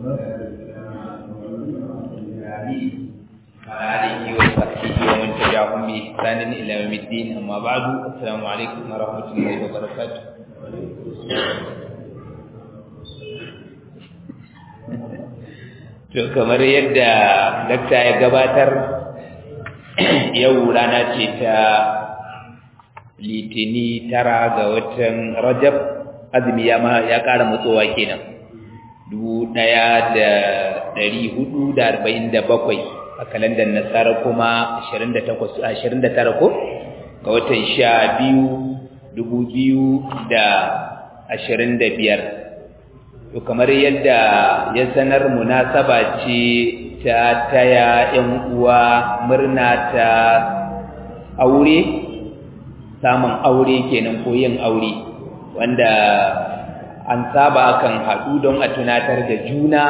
وعلى آله وصحبه ومن تبعهم بإحسان إلى يوم الدين أما بعد السلام عليكم ورحمة الله وبركاته To kamar yadda dakta ya gabatar yau rana ce ta litini tara ga watan Rajab azumi ya ya ƙara matsowa kenan dubu ɗaya da ɗari hudu da arba'in da bakwai a kalandar nasara kuma ashirin da takwas ashirin da tara ko ga watan sha biyu dubu biyu da ashirin da biyar to kamar yadda ya sanar munasaba ce ta taya ‘yan uwa murna ta aure samun aure kenan ko yin aure wanda an saba kan haɗu don a tunatar da juna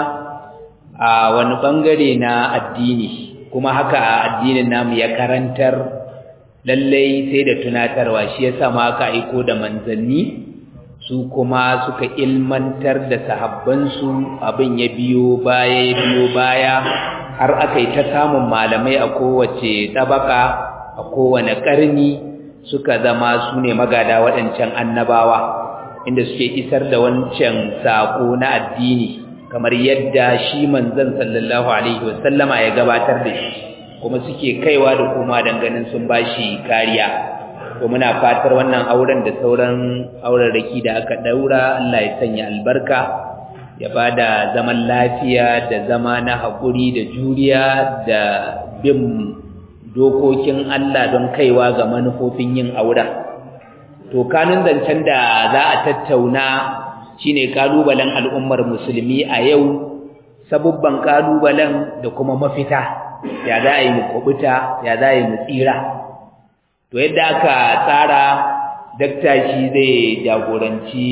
a wani ɓangare na addini kuma haka a addinin namu ya karantar lallai sai da tunatarwa shi yasa ma aka aiko da manzanni su kuma suka ilmantar da sahabbansu abin ya biyo baya ya biyo baya har aka yi ta samun malamai a kowace tabaka a kowane ƙarni suka zama su ne magada waɗancan annabawa inda suke isar da wancan saƙo na addini kamar yadda shi manzon sallallahu alaihi wasallama ya gabatar da shi kuma suke kaiwa da kuma ganin sun bashi kariya to muna fatar wannan auren da sauran auraraki da aka daura Allah ya sanya albarka ya bada zaman lafiya da zama na haƙuri da juriya da bin dokokin Allah don kaiwa ga manufofin yin auren to kanun zancen da za a tattauna shine kalubalen al'ummar musulmi a yau sabubban kalubalen da kuma mafita ya za a yi mu kubuta ya za a yi mu tsira to yadda aka tsara dakta shi zai jagoranci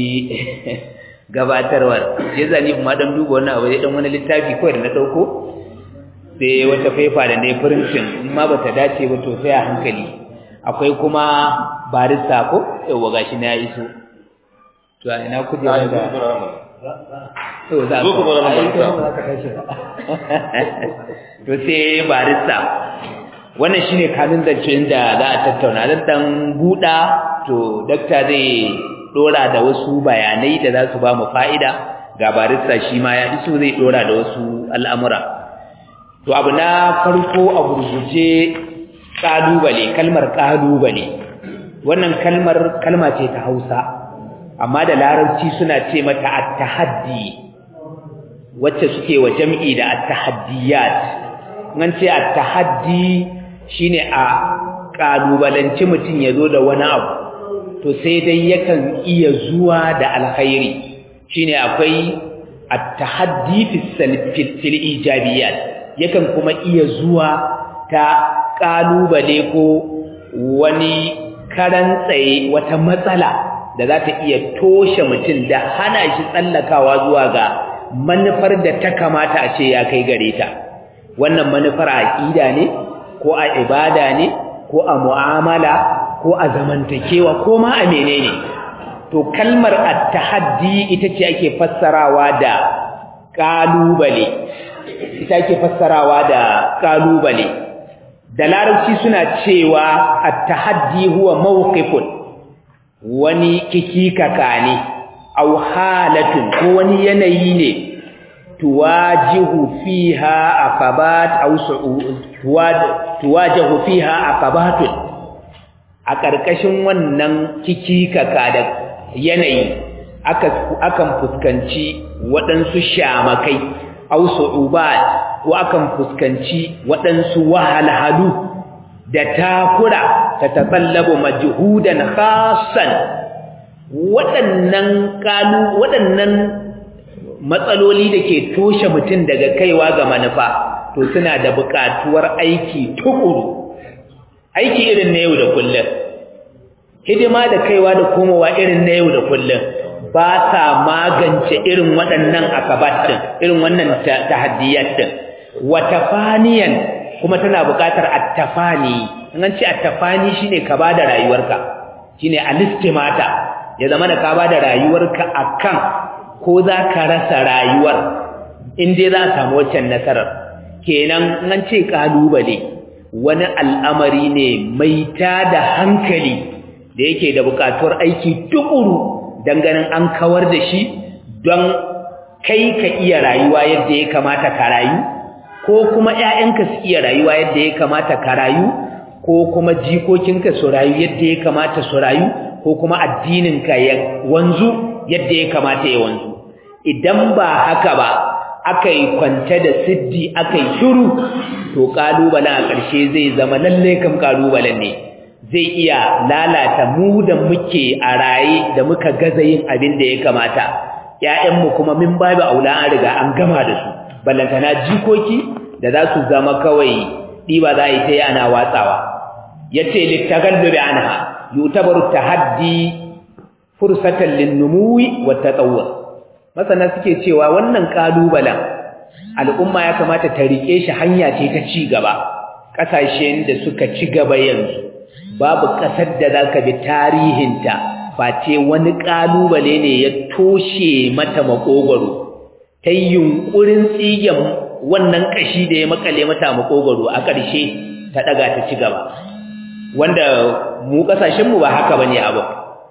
gabatarwar ya zani kuma dan duba wannan abu dan wani littafi kawai da na dauko sai wata faifa da nayi printing in ma bata dace ba to sai a hankali akwai kuma barista ko yawa gashi na iso to ina kuje da to za ku to sai barista wannan shine kanun zancen da za a tattauna dan dan buda to dakta zai dora da wasu bayanai da za su ba mu fa'ida ga barista shi ma ya iso zai dora da wasu al'amura to abu na farko a gurguje kalubale kalmar kalubale wannan kalmar kalma ce ta Hausa amma da larabci suna ce mata at-tahaddi wacce suke wa jam'i da at-tahaddiyat nan ce at-tahaddi shine a kalubalanci mutum ya zo da wani abu to sai dai yakan iya zuwa da alkhairi shine akwai at-tahaddi fi fil ijabiyat yakan kuma iya zuwa ta kalubale ko wani karan tsaye wata matsala da za ta iya toshe mutum da hana shi tsallakawa zuwa ga manufar da ta kamata a ce ya kai gare ta wannan manufar aqida ne ko a ibada ne ko a mu'amala ko a zamantakewa ko ma a menene to kalmar at-tahaddi ita ce ake fassarawa da kalubale ita ake fassarawa da kalubale da larabci suna cewa at-tahaddi huwa mawqifun wani kikikaka ne aw halatun ko wani yanayi ne tuwajihu fiha aqabat aw tuwajihu fiha aqabatun a ƙarƙashin wannan kikikaka da yanayi akan fuskanci waɗansu shamakai aw su'ubat ko akan fuskanci waɗansu wahalhalu da takura ta tasallabu majhudan khassan waɗannan kalu waɗannan matsaloli da ke toshe mutum daga kaiwa ga manufa to suna da buƙatuwar aiki tukuru aiki irin na yau da kullum hidima da kaiwa da komowa irin na yau da kullum ba sa magance irin waɗannan akabatin irin wannan tahaddiyat din wa tafaniyan kuma tana buƙatar attafani an ce attafani shine ka bada rayuwarka shine alistimata ya zama da ka bada rayuwarka akan ko za ka rasa rayuwar in dai za a samu waccan nasarar kenan nan ce kalubale wani al'amari ne mai tada hankali da yake da bukatuwar aiki tukuru don ganin an kawar da shi don kai ka iya rayuwa yadda ya kamata ka rayu ko kuma ‘ya'yanka su iya rayuwa yadda ya kamata ka rayu ko kuma jikokinka su rayu yadda ya kamata su rayu ko kuma addininka ya wanzu yadda ya kamata ya wanzu idan ba haka ba aka yi kwance da siddi aka yi shuru to ƙalubalen a ƙarshe zai zama lallai kam ƙalubalen ne zai iya lalata mu da muke a raye da muka gaza yin abin da ya kamata ‘ya'yanmu kuma min babu aula an riga an gama da su ballantana jikoki da za su zama kawai ɗiba za a yi ta yi ana watsawa ya ce littagallubi anha yutabaru tahaddi fursatan linnumuwi wa tatawwur masana suke cewa wannan kalubalen al'umma ya kamata ta rike shi hanya ce ta ci gaba kasashen da suka ci gaba yanzu babu kasar da zaka bi tarihinta face wani kalubale ne ya toshe mata makogoro ta yunkurin tsigen wannan kashi da ya makale mata makogoro a ƙarshe ta daga ta ci gaba wanda mu kasashen mu ba haka bane abu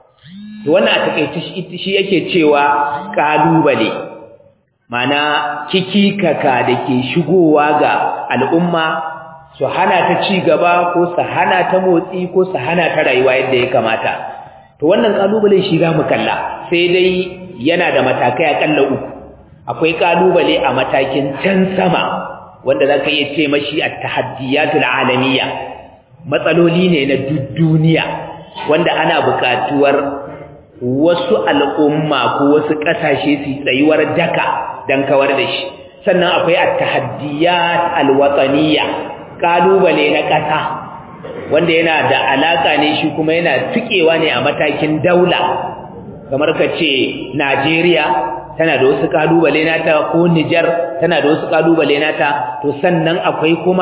to wannan a takeice shi yake cewa kalubale mana kikikaka dake shigowa ga al'umma su hana ta ci gaba ko su hana ta motsi ko su hana ta rayuwa yadda ya kamata to wannan kalubale shi za mu kalla sai dai yana da matakai akalla uku akwai kalubale a matakin can sama wanda zaka iya ce mashi at-tahaddiyatul alamiyya matsaloli ne na duniya wanda ana buƙatuwar wasu al'umma ko wasu ƙasashe su tsayuwar daka don kawar da shi sannan akwai at-tahaddiyat al-wataniyya kalubale na ƙasa wanda yana da alaka ne shi kuma yana tukewa ne a matakin daula kamar ka ce Najeriya tana da wasu kalubale nata ko Niger tana da wasu kalubale nata to sannan akwai kuma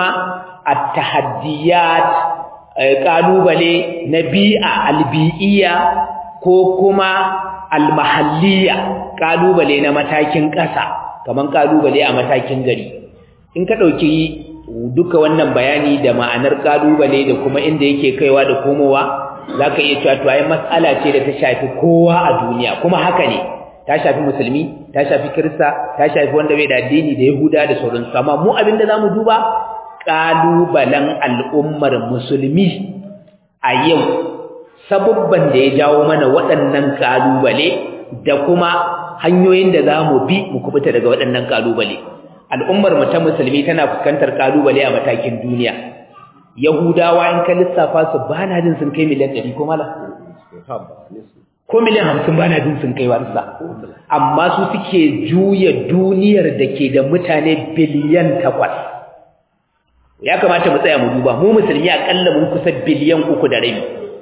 at-tahaddiyat kalubale na bi'a albi'iyya ko kuma almahalliya kalubale na matakin ƙasa kaman kalubale a matakin gari in ka dauki duka wannan bayani da ma'anar kalubale da kuma inda yake kaiwa da komowa zaka iya cewa to ai mas'ala ce da ta shafi kowa a duniya kuma haka ne ta shafi musulmi ta shafi kirista ta shafi wanda bai da addini da yahuda da sauransu amma mu abinda zamu duba kalubalen al'ummar musulmi a yau sabubban da ya jawo mana waɗannan kalubale da kuma hanyoyin da zamu bi mu kubuta daga waɗannan kalubale al'ummar mu ta musulmi tana fuskantar kalubale a matakin duniya yahudawa in ka lissafa su bana jin sun kai miliyan 100 ko mala ko miliyan 50 bana jin sun kai warsa amma su suke juya duniyar da ke da mutane biliyan 8 ya kamata mu tsaya mu duba mu musulmi akalla mun kusa biliyan 3 da rabi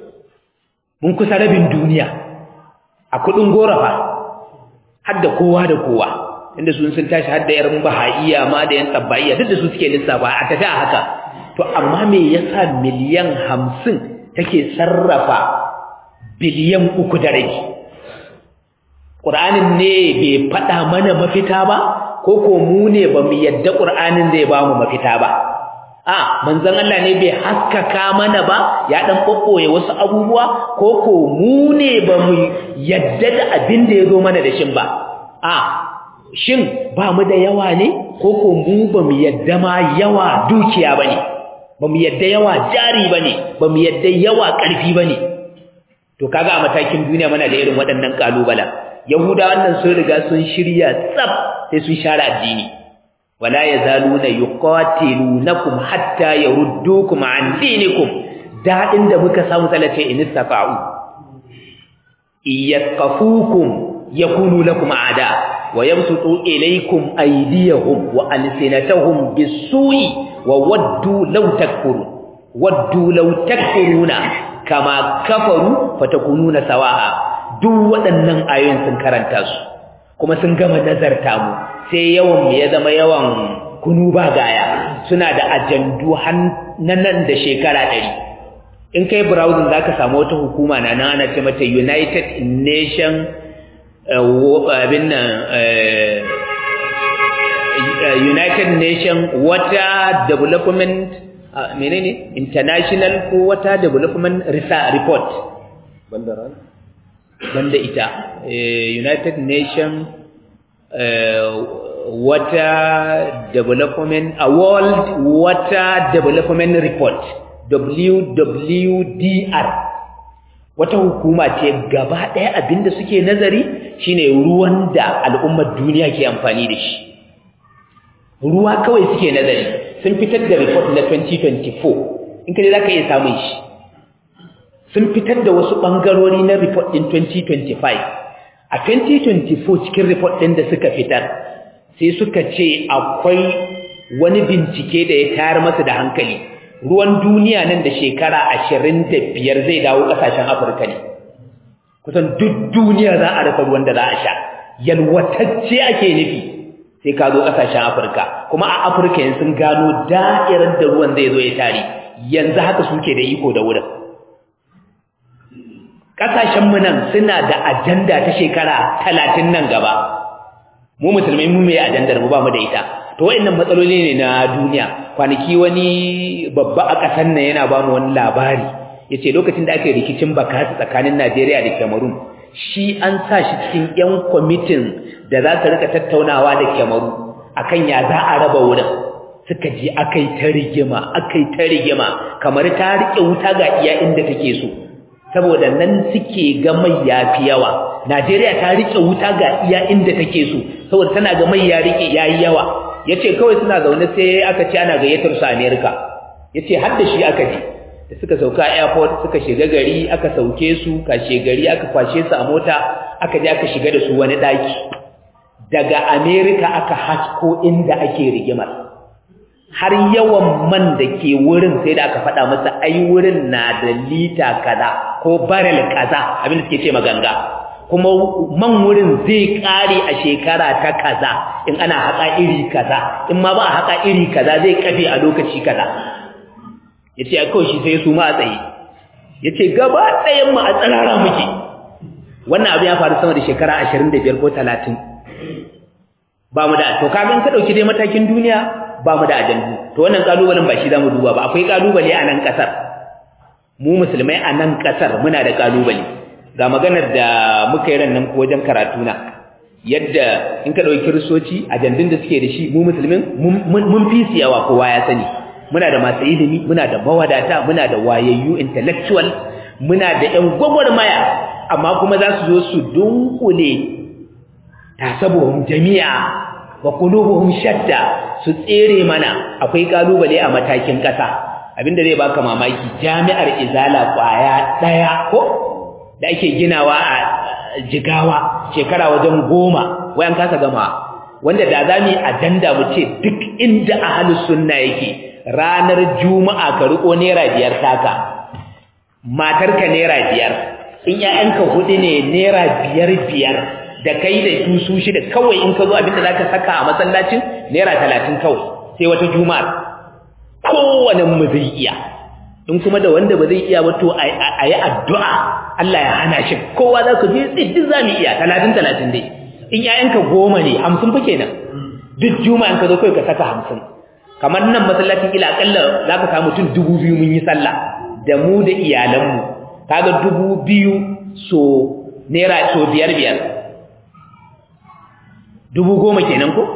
mun kusa rabin duniya a kudin gorafa har da kowa da kowa inda sun sun tashi har da yar bahaiya ma da yan tabbaiya duk da su suke lissafa a tafi haka to amma me yasa miliyan 50 take sarrafa biliyan 3 da rabi Qur'anin ne bai faɗa mana mafita ba ko ko mu ne ba mu yadda Qur'anin zai ba mu mafita ba a manzon Allah ne bai haskaka mana ba ya dan kokkoye wasu abubuwa ko ko mu ne ba mu yadda da abin da yazo mana da shin ba a shin ba mu da yawa ne ko ko mu ba mu yadda ma yawa dukiya bane ba mu yadda yawa jari bane ba mu yadda yawa karfi bane to kaga a matakin duniya muna da irin waɗannan kalubala yahuda wannan sun riga sun shirya tsaf sai sun share addini wala yazaluna yuqatilunakum hatta yaruddukum an dinikum dadin da muka samu salate in istafa'u iyaqafukum yakunu lakum aada wa yabsutu ilaykum aydiyahum wa alsinatahum bisu'i wa waddu law takfurun waddu law takfuruna kama kafaru fatakununa sawa'a duk waɗannan ayoyin sun karanta su kuma sun gama nazarta mu sai yawan mu ya zama yawan kunu ba gaya suna da ajandu nan da shekara ɗari in kai browsing zaka samu wata hukuma na nan ana ce mata United Nation abin nan united nation wata development uh, menene international ko wata development research report bandaran banda ita uh, united nation uh, wata development a world water development report WWDR wata hukuma ce gaba ɗaya abinda suke nazari shine ruwan da al'ummar duniya ke amfani da shi ruwa kawai suke nazari sun fitar da report na 2024 in kaje zaka iya samun shi sun fitar da wasu bangarori na report din 2025 a 2024 cikin report din da suka fitar sai suka ce akwai wani bincike da ya tayar masa da hankali ruwan duniya nan da shekara ashirin da biyar zai dawo ƙasashen afirka ne kusan duk duniya za a rasa ruwan da za a sha yalwatacce ake nufi sai ka zo ƙasashen afirka kuma a afirka yanzu sun gano da'irar da ruwan zai zo ya tare yanzu haka suke da iko da wurin ƙasashenmu nan suna da ajanda ta shekara talatin nan gaba mu musulmai mu mai ajandar mu ba mu da ita to wayannan matsaloli ne na duniya kwanaki wani babba a ƙasar nan yana ba mu wani labari yace lokacin da aka yi rikicin bakasi tsakanin Najeriya da Cameroon shi an sa shi cikin ƴan kwamitin da za su rika tattaunawa da Cameroon akan ya za a raba wurin suka je akai ta rigima akai ta rigima kamar ta rike wuta ga iya inda take so saboda nan suke ga mai yafi yawa Najeriya ta rike wuta ga iya inda take so saboda tana ga mai ya rike yayi yawa yace kawai suna zaune sai aka ce ana gayyatar su America yace har da shi aka je da suka sauka airport suka shiga gari aka sauke su kashe gari aka kwashe su a mota aka je aka shiga da su wani daki daga America aka hasko inda ake rigimar har yawan man da ke wurin sai da aka faɗa masa ai wurin na da lita kaza ko barrel kaza abin da suke ce maganga kuma man wurin zai kare a shekara ta kaza in ana haƙa iri kaza in ma ba a haƙa iri kaza zai kafe a lokaci kaza yace a kawai shi sai su ma a tsaye yace gaba ɗayan mu a tsarara muke wannan abu ya faru sama da shekara 25 ko 30 ba mu da to kaga in ka dauki dai matakin duniya ba mu da ajandu to wannan kalubalen ba shi zamu duba ba akwai kalubale a nan kasar mu musulmai a nan kasar muna da kalubale ga maganar da muka yi rannan ko wajen karatu na yadda in ka dauki kiristoci ajandun da suke da shi mu musulmin mun fi su yawa kowa ya sani muna da masu ilimi muna da mawadata muna da wayayyu intellectual muna da ƴan gwagwarmaya amma kuma za su zo su dunkule tasabuhum jami'a wa qulubuhum shatta su tsere mana akwai kalubale a matakin kasa abinda zai baka mamaki jami'ar izala kwaya daya ko da ake ginawa a jigawa shekara wajen goma wayan kasa gama wanda da zamu ajanda mu ce duk inda ahlus sunna yake ranar juma'a ka riko naira biyar taka matarka naira biyar in ƴaƴanka hudu ne naira biyar biyar da kai da su su shida kawai in ka zo abinda zaka saka a masallacin naira talatin kawai sai wata juma'a kowane mu zai iya in kuma da wanda ba zai iya ba to a yi addu'a Allah ya hana shi kowa za ku je duk za mu iya talatin talatin dai in ƴaƴanka goma ne hamsin fa kenan duk juma'a in ka zo kawai ka saka hamsin kamar nan masallacin ila akalla za ka samu mutum dubu biyu mun yi sallah da mu da iyalanmu kaga dubu biyu so naira so biyar biyar dubu goma kenan ko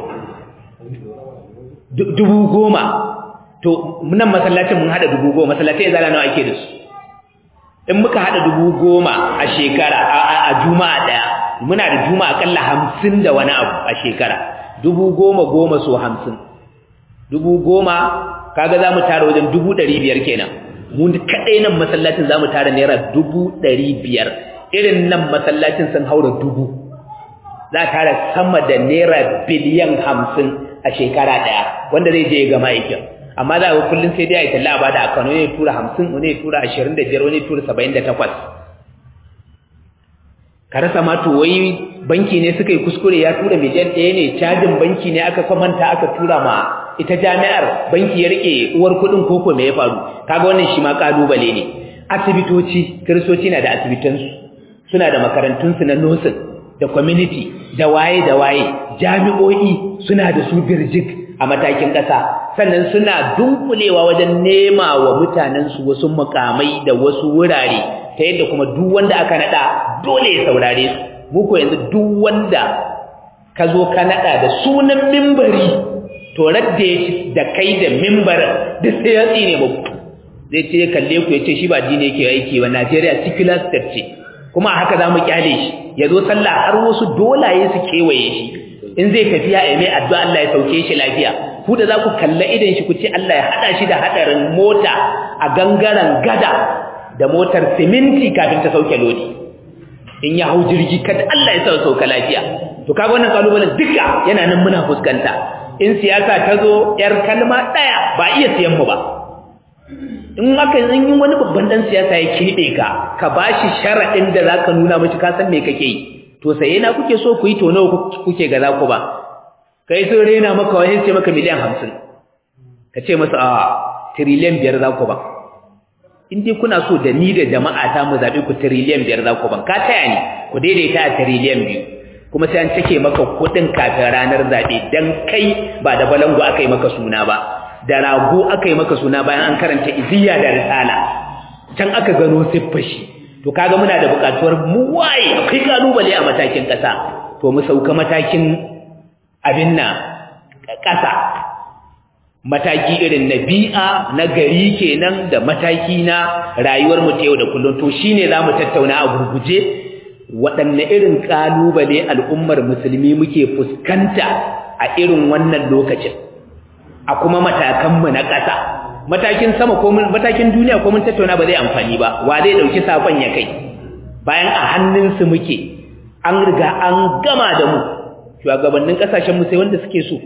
dubu goma to nan masallacin mun hada dubu goma masallatai zala nawa ake da su in muka hada dubu goma a shekara a juma'a daya muna da juma'a akalla hamsin da wani abu a shekara dubu goma goma so hamsin dubu goma kaga za mu tara wajen dubu ɗari biyar kenan mu kaɗai nan masallacin za mu tara naira dubu ɗari biyar irin nan masallacin sun haura dubu za a tara sama da naira biliyan hamsin a shekara ɗaya wanda zai je ya gama aikin amma za a ga kullum sai dai a yi talla a bada a kano ne tura hamsin wani ya tura ashirin da biyar wani ya tura saba'in da takwas ka rasa ma to wai banki ne suka yi kuskure ya tura miliyan ɗaya ne cajin banki ne aka kwamanta aka tura ma ita jami'ar banki ya rike uwar kuɗin koko me ya faru kaga wannan shi ma kalubale ne asibitoci kiristoci na da asibitansu suna da makarantunsu na nursing da community da waye da waye jami'o'i suna da su birjik a matakin ƙasa sannan suna dunkulewa wajen nema wa mutanensu wasu mukamai da wasu wurare ta yadda kuma duk wanda aka nada dole ya saurare su muku yanzu duk wanda ka zo ka nada da sunan mimbari to radda ya da kai da mimbarin duk sai ya tsine muku zai ce kalle ku ya ce shi ba dini yake aiki ba Najeriya secular state ce kuma haka za mu kyale shi ya zo sallah har wasu dolaye su kewaye shi in zai tafiya ya mai addu'a Allah ya sauke shi lafiya ku da za ku kalla idan shi ku ce Allah ya hada shi da hadarin mota a gangaren gada da motar siminti kafin ta sauke lodi in ya hau jirgi kada Allah ya sa sauka lafiya to kaga wannan kalubalen duka yana nan muna fuskanta in siyasa ta zo yar kalma daya ba iya siyan mu ba in aka yi wani babban dan siyasa ya kirbe ka ka bashi sharadin da zaka nuna mishi ka san me kake yi to sai na kuke so ku yi to nawa kuke ga zaku ba kai sun rena maka wani ce maka miliyan 50 ka ce masa a trillion biyar zaku ba in dai kuna so da ni da jama'a ta mu zabe ku trillion biyar zaku ban ka taya ni ku daidaita a trillion biyu kuma sai an cike maka kudin kafin ranar zabe dan kai ba da balangu aka yi maka suna ba da rago aka yi maka suna bayan an karanta iziya da risala can aka gano siffar shi to kaga muna da bukatuwar mu waye akwai kalubale a matakin kasa to mu sauka matakin abin na kasa mataki irin na bi'a na gari kenan da mataki na rayuwar mu ta yau da kullum to shine zamu tattauna a gurguje waɗanne irin kalubale al'ummar musulmi muke fuskanta a irin wannan lokacin a kuma matakanmu na ƙasa matakin sama ko matakin duniya ko mun tattauna ba zai amfani ba wa zai dauki sakon ya kai bayan a hannunsu muke an riga an gama da mu shugabannin kasashen mu sai wanda suke so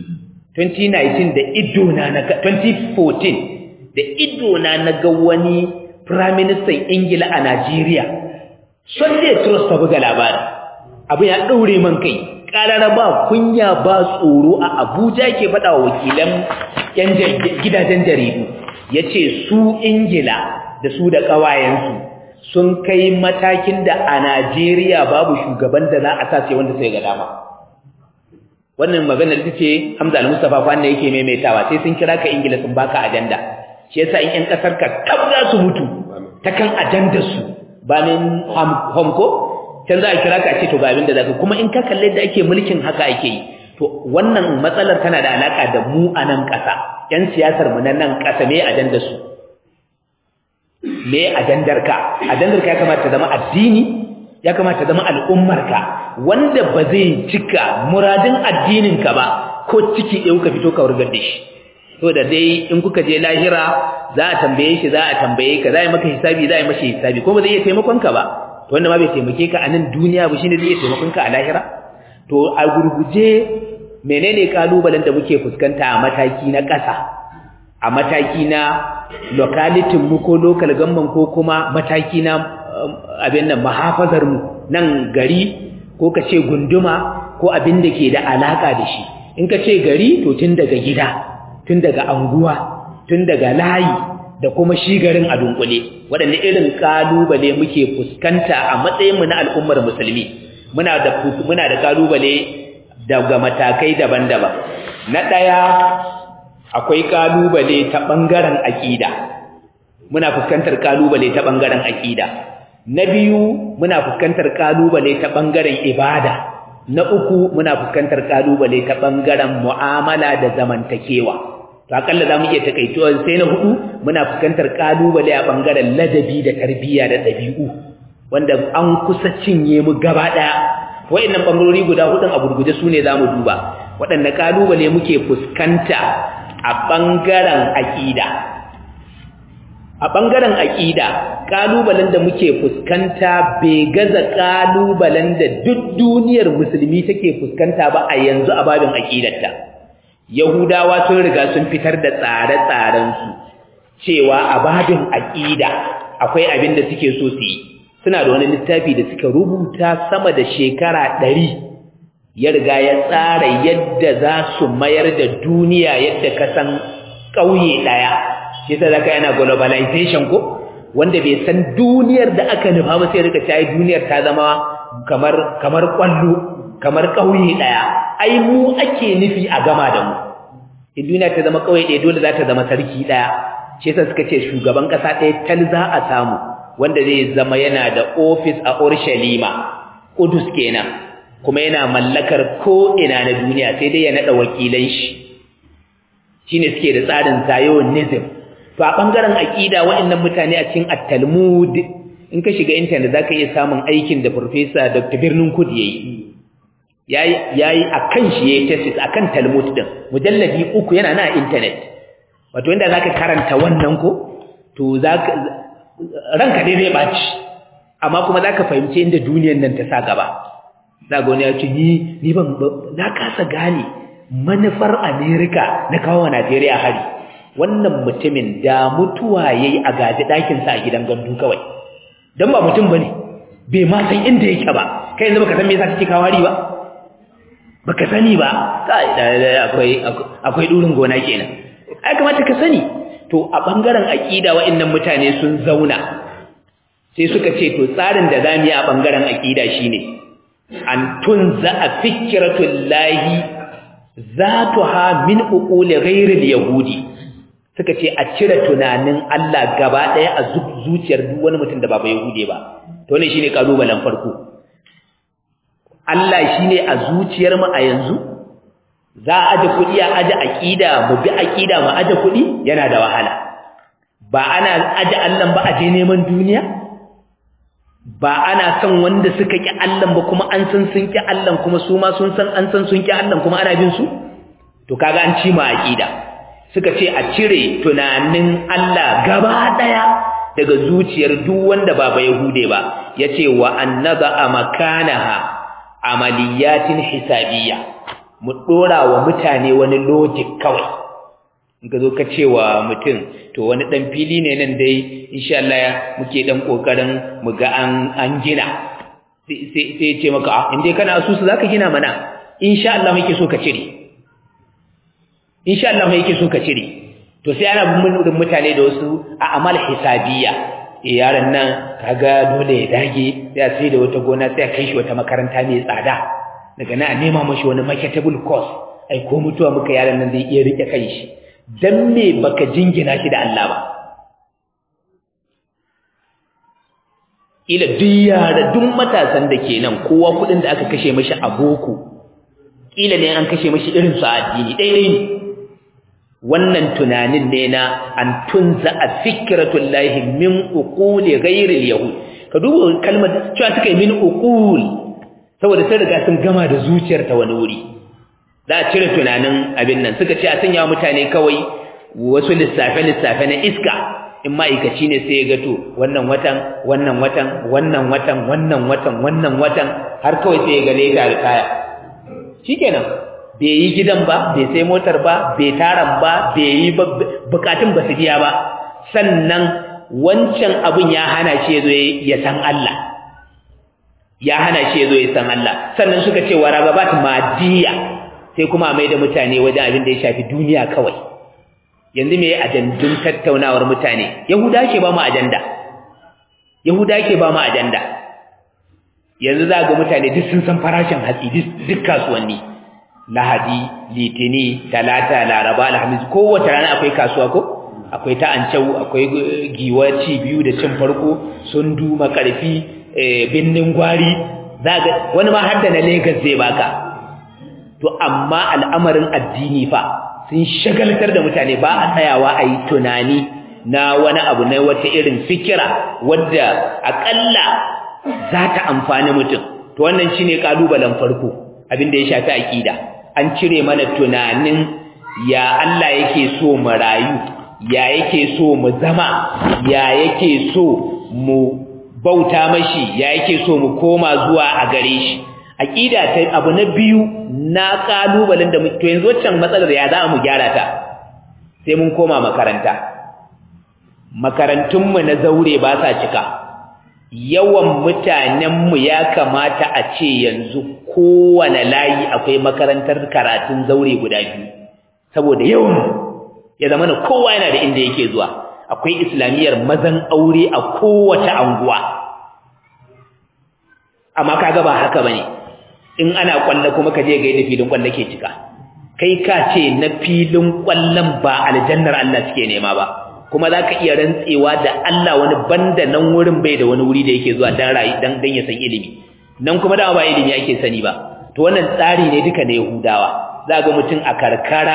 2019 da ido na na 2014 da ido na na ga wani prime minister Ingila a Najeriya Sunday Trust ta buga labari abu ya daure man kai karara ba kunya ba tsoro a Abuja ke faɗa wa wakilan yan gidajen jaridu yace su Ingila da su da kawayensu sun kai matakin da a Najeriya babu shugaban da za a sace wanda sai ga dama wannan maganar ita ce Hamza Al-Mustafa kwanne yake maimaitawa sai sun kira ka Ingila sun baka ajanda shi yasa in ƴan kasar ka kaf za su mutu ta kan ajandar su ba min homko can za a kira ka a ce to ga abin da zaka kuma in ka kalle da ake mulkin haka ake yi to wannan matsalar tana da alaka da mu a nan ƙasa ƴan siyasar mu na nan ƙasa me ajandar su me ajandar ka ajandar ka ya kamata ta zama addini ya kamata zama al'ummarka wanda ba zai cika muradin addininka ba ko ciki ɗaya kuka fito ka wurgar da shi to da dai in kuka je lahira za a tambaye shi za a tambaye ka za a yi maka hisabi za a yi mashi hisabi ko ba zai iya taimakon ka ba to wanda ma bai taimake ka a nan duniya ba shine zai iya taimakon ka a lahira to a gurguje menene kalubalen da muke fuskanta a mataki na ƙasa a mataki na locality mu ko local government ko kuma mataki na abin nan mahafazar mu nan gari ko ka ce gunduma ko abin da ke da alaka da shi in ka ce gari to tun daga gida tun daga anguwa tun daga layi da kuma shi garin a dunkule waɗanne irin kalubale muke fuskanta a matsayin mu na al'ummar musulmi muna da muna da kalubale daga matakai daban-daban na ɗaya akwai kalubale ta bangaren aqida muna fuskantar kalubale ta bangaren aqida na biyu muna fuskantar kalubale ta bangaren ibada na uku muna fuskantar kalubale ta bangaren mu'amala da zamantakewa to akalla zamu iya takaituwa sai na hudu muna fuskantar kalubale a bangaren ladabi da tarbiyya da dabi'u wanda an kusa cinye mu gaba daya wayannan bangarori guda hudun a gurguje sune zamu duba waɗanne kalubale muke fuskanta a bangaren aqida a ɓangaren aƙida ƙalubalen da muke fuskanta bai gaza ƙalubalen da duk duniyar musulmi take fuskanta ba a yanzu a babin aƙidarta yahudawa sun riga sun fitar da tsare-tsarensu cewa a babin aƙida akwai abin da suke so su yi suna da wani littafi da suka rubuta sama da shekara ɗari ya riga ya tsara yadda za su mayar da duniya yadda ka san ƙauye ɗaya shi sai zaka yana globalization ko wanda bai san duniyar da aka nufa ba sai rika cewa duniyar ta zama kamar kamar kwallo kamar kauye daya ai mu ake nufi a gama da mu in duniya ta zama kawai ɗaya dole za ta zama sarki ɗaya shi yasa suka ce shugaban ƙasa ɗaya tal za a samu wanda zai zama yana da ofis a Urshalima Kudus kenan kuma yana mallakar ko ina na duniya sai dai ya nada wakilan shi shine suke da tsarin Zionism to a bangaren aqida waɗannan mutane a cikin at-Talmud in ka shiga internet zaka iya samun aikin da professor Dr. Birnin Kud yayi yayi yayi akan shi yayi thesis akan Talmud din mujalladi uku yana na internet wato inda zaka karanta wannan ko to zaka ranka dai zai baci amma kuma zaka fahimci inda duniyar nan ta sa gaba zaka wani ya ce ni ni ban na kasa gane manufar America na kawo Najeriya hari wannan mutumin da mutuwa yayi a gaji dakin sa a gidan gandu kawai dan ba mutum bane bai ma san inda yake ba kai yanzu baka san me yasa kike kawo hari ba baka sani ba kai akwai akwai durin gona kenan ai kamata ka sani to a bangaren aqida wa'annan mutane sun zauna sai suka ce to tsarin da zamu yi a bangaren aqida shine an tunza fikratul lahi zatuha min uquli ghairil yahudi suka ce a cire tunanin Allah gaba daya a zuciyar duk wani mutum da ba yahudi ba to ne shine kalubalen farko Allah shine a zuciyar mu a yanzu za a aje kuɗi a aje aƙida mu bi aƙida mu aje kuɗi yana da wahala ba ana aje Allah ba aje neman duniya ba ana son wanda suka ƙi Allah ba kuma an san sun ƙi Allah kuma su ma sun san an san sun ƙi Allah kuma ana bin su to kaga an ci ma aƙida suka ce a cire tunanin Allah gaba ɗaya daga zuciyar duk wanda ba ba Yahude ba yace wa annaba amakanaha amaliyatin hisabiyya mu dora wa mutane wani logic kawai in ka zo ka ce wa mutum to wani dan fili ne nan dai insha Allah muke dan kokarin mu ga an an gina sai sai ce maka in dai kana asusu zaka gina mana insha Allah muke so ka cire insha Allah muke so ka cire to sai ana bin mutane da wasu a amal hisabiyya eh yaron nan kaga dole ya dage sai sai da wata gona sai kai shi wata makaranta mai tsada daga nan a nema mashi wani marketable course ai ko mutuwa muka yaran nan zai iya rike kai shi dan me baka jingina shi da Allah ba ila duk yara duk matasan da ke nan kowa kudin da aka kashe mashi a boko kila ne an kashe mashi irin su a addini daidai ne wannan tunanin ne na an tunza a fikratul lahi min uquli ghairil yahud ka duba kalmar cewa suka yi min uqul saboda sai riga sun gama da zuciyar ta wani wuri za a cire tunanin abin nan suka ce a sanya mutane kawai wasu lissafe lissafe na iska in ma'aikaci ne sai ya ga to wannan watan wannan watan wannan watan wannan watan wannan watan har kawai sai ya ga leta da kaya shikenan bai yi gidan ba bai sai motar ba bai taran ba bai yi bukatun ba su biya ba sannan wancan abin ya hana shi yazo ya san Allah ya hana shi yazo ya san Allah sannan suka ce wa ragabat madiya sai kuma mai da mutane wajen abin da ya shafi duniya kawai yanzu me ajandun tattaunawar mutane yahuda ke ba mu ajanda yahuda ke ba mu ajanda yanzu za ga mutane duk sun san farashin hatsi duk kasuwanni lahadi litini talata laraba alhamis kowace rana akwai kasuwa ko akwai ta ancau akwai giwaci biyu da cin farko sun duma karfi binnin gwari zaga wani ma har da na Lagos zai baka to amma al'amarin addini fa sun shagaltar da mutane ba a tsayawa a yi tunani na wani abu na wata irin fikira wadda akalla za ta amfani mutum to wannan shine kalubalen farko abin da ya shafi aqida an cire mana tunanin ya Allah yake so mu rayu ya yake so mu zama ya yake so mu bauta mashi ya yake so mu koma zuwa a gare shi aqida ta abu na biyu na kalubalen da to yanzu wancan matsalar ya za mu gyara ta sai mun koma makaranta makarantun mu na zaure ba sa cika yawan mutanenmu ya kamata a ce yanzu kowane layi akwai makarantar karatun zaure guda biyu saboda yawan ya zama na kowa yana da inda yake zuwa akwai islamiyyar mazan aure a kowace anguwa amma kaga ba haka bane in ana kwalla kuma ka je ga yadda filin kwalla ke cika kai ka ce na filin kwallon ba aljannar Allah suke nema ba kuma za ka iya rantsewa da Allah wani banda nan wurin bai da wani wuri da yake zuwa dan rayu dan dan ya san ilimi nan kuma dama ba ilimi ake sani ba to wannan tsari ne duka na Yahudawa za ga mutum a karkara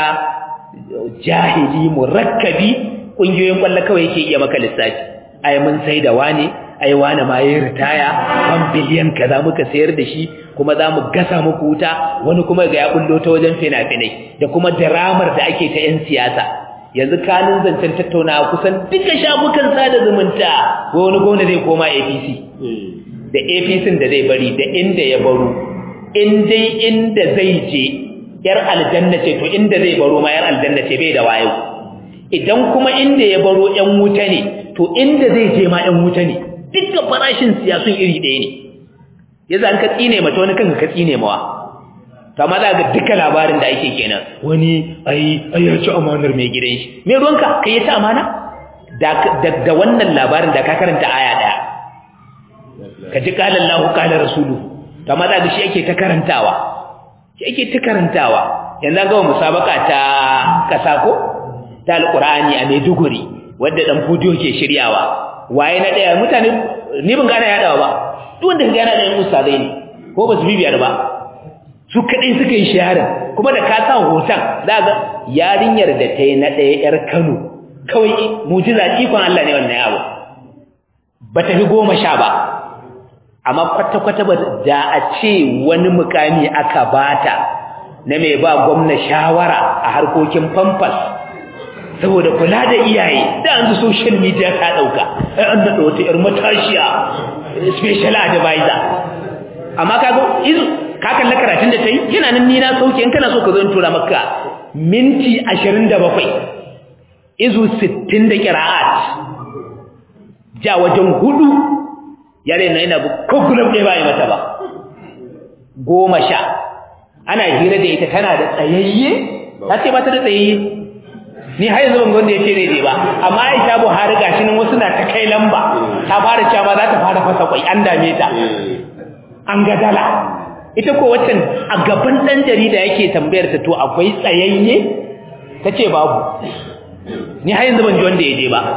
jahili murakkabi kungiyoyin kwallo kawai yake iya maka lissafi ai mun sai da wane ai wane ma yayin ritaya ban biliyan kaza muka sayar da shi kuma za mu gasa muku wuta wani kuma ga ya bullo ta wajen fina-finai da kuma dramar da ake ta 'yan siyasa yanzu kanin zancen tattaunawa kusan duka shafukan sada zumunta ko wani gwamna zai koma APC da APC da zai bari da inda ya baro in dai inda zai je yar aljanna ce to inda zai baro ma yar aljanna ce bai da wayo idan kuma inda ya baro yan wuta ne to inda zai je ma yan wuta ne dukkan farashin siyasun iri ɗaya ne yanzu an ka tsine mata wani kanka ka tsine mawa to amma za ga duka labarin da ake kenan wani ai ai ya ci amanar mai gidan shi me ruwanka kai ya ci amana da da wannan labarin da ka karanta aya daya ka ji qala Allahu qala rasuluhu to amma za ga shi ake ta karantawa shi ake ta karantawa yanzu ga musabaka ta kasa ko ta alqur'ani a Maiduguri wanda dan fudiyo ke shiryawa waye na daya mutane ni ban gane yadawa ba duk wanda ga yana da yin ustazai ne ko ba su bibiyar ba su kadai suka yi shaharar kuma da ka sa hoton za ga yarinyar da ta yi na ɗaya ‘yar Kano kawai mujiza ikon Allah ne wannan abu ba ta fi goma sha ba amma kwata-kwata ba da a ce wani mukami aka bata na mai ba gwamna shawara a harkokin famfas saboda kula da iyaye da an social media ta ɗauka ai an naɗa wata ‘yar matashiya special advisor amma kaga izu ka kalla karatun da ta yi yana nan ni na sauke in kana so ka zo in tura maka minti 27 izu 60 da qira'at ja wajen hudu yare na yana ko gulab ɗaya ba yi mata ba goma sha ana hira da ita tana da tsayayye ta ce ba ta da tsayayye ni har yanzu ban ga wanda ya ce daidai ba amma Aisha Buhari gashi nan wasu na ta kai lamba ta fara cewa za ta fara fasa kwai an dame ta an ga dala ita ko waccan a gaban dan jarida yake tambayar ta to akwai tsayayye tace babu ni har yanzu ban ji wanda ya je ba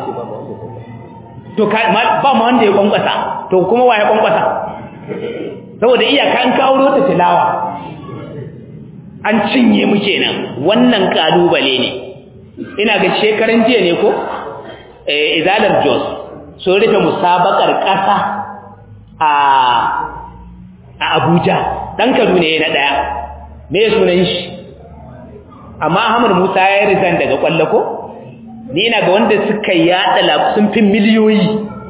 to ba ma wanda ya kwankwasa to kuma waye kwankwasa saboda iyaka an kawo ta tilawa an cinye mu kenan wannan kalubale ne ina ga shekaran jiya ne ko eh izalar jos so rufe musabakar kasa a a Abuja dan Kaduna ne na daya me sunan shi amma Ahmad Musa ya resign daga kwallo ko ni ina ga wanda suka yada la sun fi miliyoyi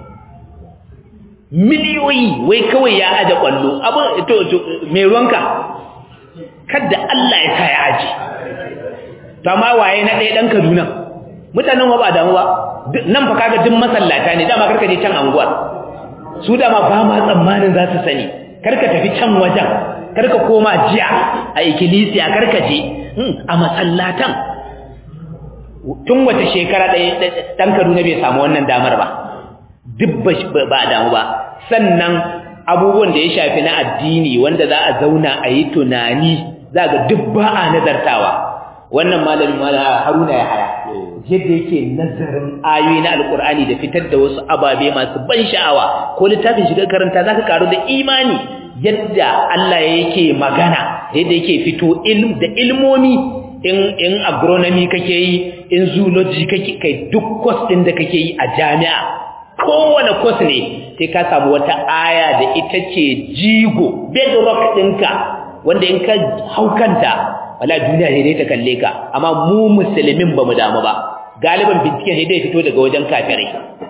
miliyoyi wai kawai ya aje kwallo abu to, to me ruwanka kada Allah ya sa ya aje to amma waye na ɗaya dan Kaduna mutanen ba damu ba nan fa kaga duk masallata ne dama karka je can anguwar su dama ba ma tsammanin za su sani karka tafi can wajen karka koma jiya a ikkilisiya karka je a masallatan tun wata shekara ɗaya ɗan Kaduna bai samu wannan damar ba duk ba damu ba sannan abubuwan da ya shafi na addini wanda za a zauna a yi tunani za ga duk ba a nazartawa wannan malamin mala haruna ya haya yadda yake nazarin ayoyi na alkur'ani da fitar da wasu ababe masu ban sha'awa ko littafin shiga karanta zaka karu da imani yadda Allah yake magana yadda yake fito ilm da ilmomi in in agronomy kake yi in zoology kake kai duk course din da kake yi a jami'a kowane course ne sai ka samu wata aya da ita ce jigo bedrock ɗinka wanda in ka haukanta wala duniya ne dai ta kalle ka amma mu musulmin bamu damu ba galiban binciken ne dai fito daga wajen kafirai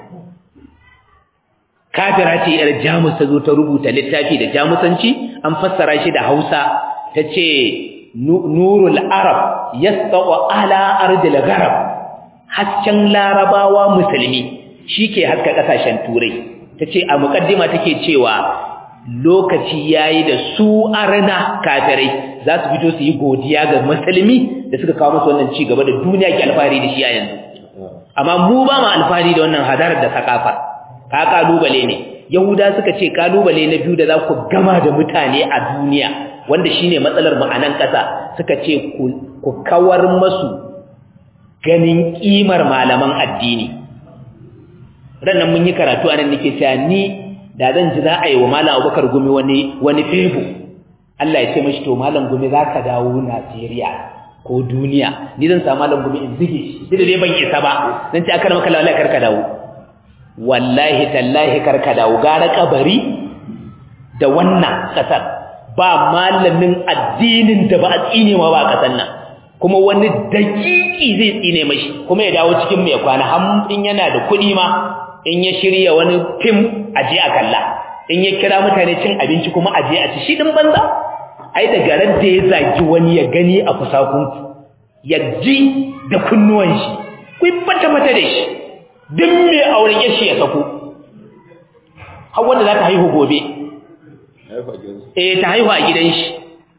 kafira ce yar jamus ta zo ta rubuta littafi da jamusanci an fassara shi da Hausa tace nurul arab yastaqu ala ardil gharab hasken larabawa musulmi shike haska kasashen turai tace a mukaddima take cewa lokaci yayi da su arna kafirai za su fito su yi godiya ga musulmi da suka kawo musu wannan ci gaba da duniya ke alfahari da shi a yanzu amma mu ba mu alfahari da wannan hadarar da sakafa ka kalubale ne yahuda suka ce kalubale na biyu da za ku gama da mutane a duniya wanda shine matsalar mu a nan ƙasa suka ce ku ku kawar masu ganin kimar malaman addini rannan mun yi karatu anan nake cewa ni da zan ji za a yi wa malam Abubakar gumi wani wani febu Allah ya ce mashi to malam gumi zaka dawo Najeriya ko duniya ni zan samu malam gumi in zige shi duk da dai ban isa ba zan ce akar maka wallahi karka dawo wallahi tallahi karka dawo gara kabari da wannan kasar ba malamin addinin da ba a tsine ma ba kasan nan kuma wani dakiki zai tsine mashi kuma ya dawo cikin mai kwana har in yana da kuɗi ma in ya shirya wani fim aje a kalla in ya kira mutane cin abinci kuma aje a ci shi din banza ai da garan da ya zagi wani ya gani a kusakunku ya ji da kunnuwan shi ku fata mata da shi duk mai auren yashi ya sako har wanda za ta haihu gobe eh ta haihu a gidan shi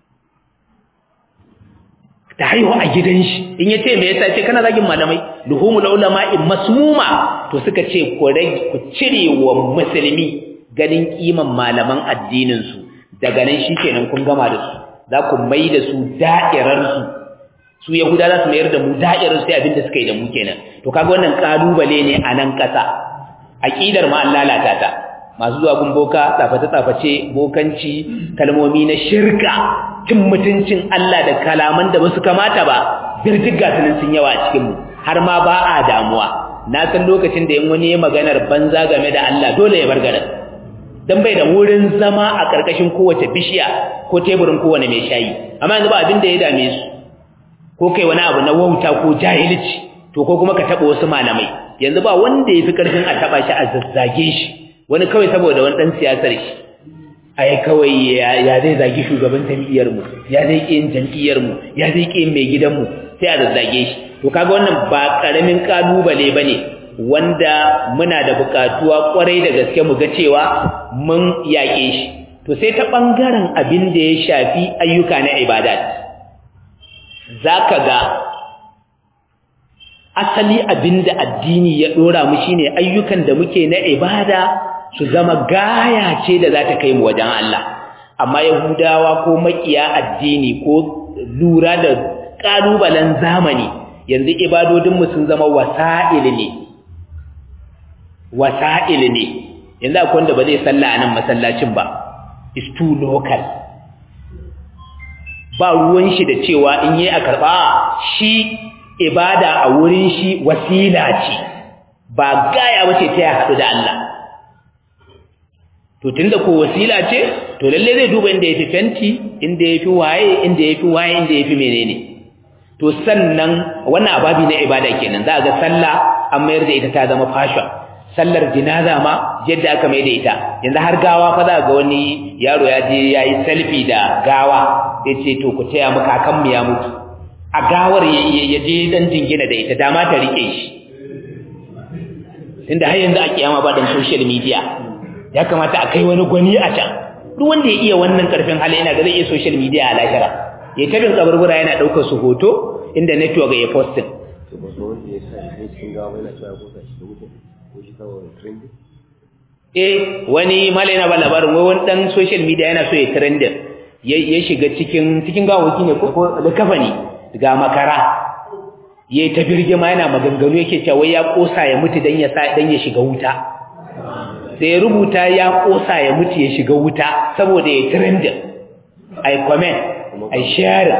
ta haihu a gidan shi in ya ce me yasa ce kana zagin malamai luhumul ulama in masmuma to suka ce ku rage ku cire wa musulmi ganin kiman malaman addinin su daga nan shikenan kun gama da su za ku mai da su da'irar su su yahuda za su mayar da mu da'irar sai abin da suka yi da mu kenan to kaga wannan kalubale ne a nan kasa aqidar ma Allah lalata ta masu zuwa gumboka tsaface-tsaface bokanci kalmomi na shirka cin mutuncin Allah da kalaman da basu kamata ba birjigga sunan sun yawa a cikin mu har ma ba a damuwa na san lokacin da in wani ya maganar banza game da Allah dole ya bar garin dan bai da wurin zama a karkashin kowace bishiya ko teburin kowane mai shayi amma yanzu ba abin da ya dame su ko kai wani abu na wauta ko jahilci to ko kuma ka taba wasu malamai yanzu ba wanda yafi karfin a taba shi a zazzage shi wani kawai saboda wani dan siyasar shi ai kawai ya zai zagi shugaban jam'iyyar mu ya zai ki yin jam'iyyar mu ya zai ki yin mai gidan mu sai a zazzage shi to kaga wannan ba karamin kalubale bane wanda muna da bukatuwa kwarai da gaske mu ga cewa mun yake shi to sai ta bangaren abin da ya shafi ayyuka na ibadat zaka ga asali abinda addini ya dora mu shine ayyukan da muke na ibada su zama gaya ce da za ta kai mu wajen Allah amma yahudawa ko makiya addini ko lura da kalubalen zamani yanzu ibadodin mu sun zama wasa'il ne wasa'il ne yanzu akwai wanda ba zai salla a nan masallacin ba is too local ba ruwan shi da cewa in yi a karba shi ibada a wurin shi wasila ce ba gaya wace ta ya haɗu da Allah to tunda ko wasila ce to lalle zai duba inda yafi fenti inda yafi waye inda yafi waye inda yafi menene to sannan wannan ababi na ibada kenan za ga sallah an mayar da ita ta zama fashion sallar jinaza ma yadda aka mai da ita yanzu har gawa fa za ga wani yaro ya je yayi selfie da gawa yace to ku taya mu kakan mu ya mutu a gawar ya je dan jingina da ita dama ta rike shi tunda har yanzu a kiyama ba dan social media ya kamata a kai wani gwani a can duk wanda ya iya wannan karfin hali yana ga zai iya social media a lahira ya ta bin kaburbura yana daukar su hoto inda network ya posting eh wani mala yana ba labarin wani dan social media yana so ya trending ya shiga cikin cikin gawaki ne ko da kafani ga makara yayi ta birgima yana maganganu yake cewa ya kosa ya mutu dan ya sa dan ya shiga wuta sai rubuta ya kosa ya mutu ya shiga wuta saboda ya trend ai comment ai share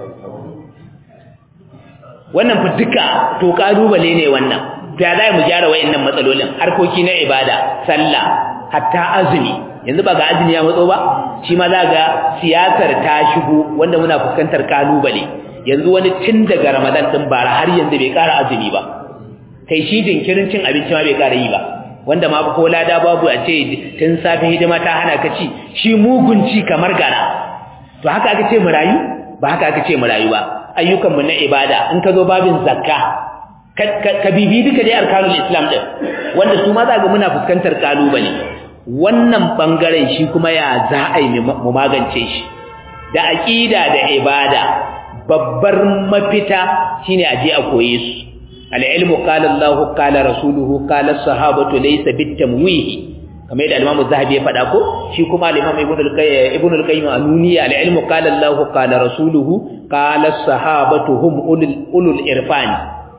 wannan fa duka to kalubale ne wannan to ya zai mu gyara wayannan matsalolin harkoki na ibada sallah hatta azumi yanzu ba ga azumi ya matso ba shi ma za ga siyasar ta shigo wanda muna fuskantar kalubale yanzu wani tun daga Ramadan din bara har yanzu bai ƙara azumi ba kai shi jinkirin cin abinci ma bai ƙara yi ba wanda ma ko lada babu a ce tun safe hidima ta hana ka ci shi mugunci kamar gara to haka aka ce mu rayu ba haka aka ce mu rayu ba ayyukan mu na ibada in ka zo babin zakka ka bibi duka dai arkanul islam din wanda su ma za ga muna fuskantar kalubale wannan bangaren shi kuma ya za a yi mu magance shi da aqida da ibada babbar mafita shine aje a koye su al-ilmu qala Allah qala rasuluhu qala sahabatu laysa bitamwihi kamar yadda Imam Zahabi ya faɗa ko shi kuma Imam Ibn al-Qayyim Ibn al-Qayyim anuniya al-ilmu qala Allah qala rasuluhu qala as-sahabatu hum ulul ulul irfani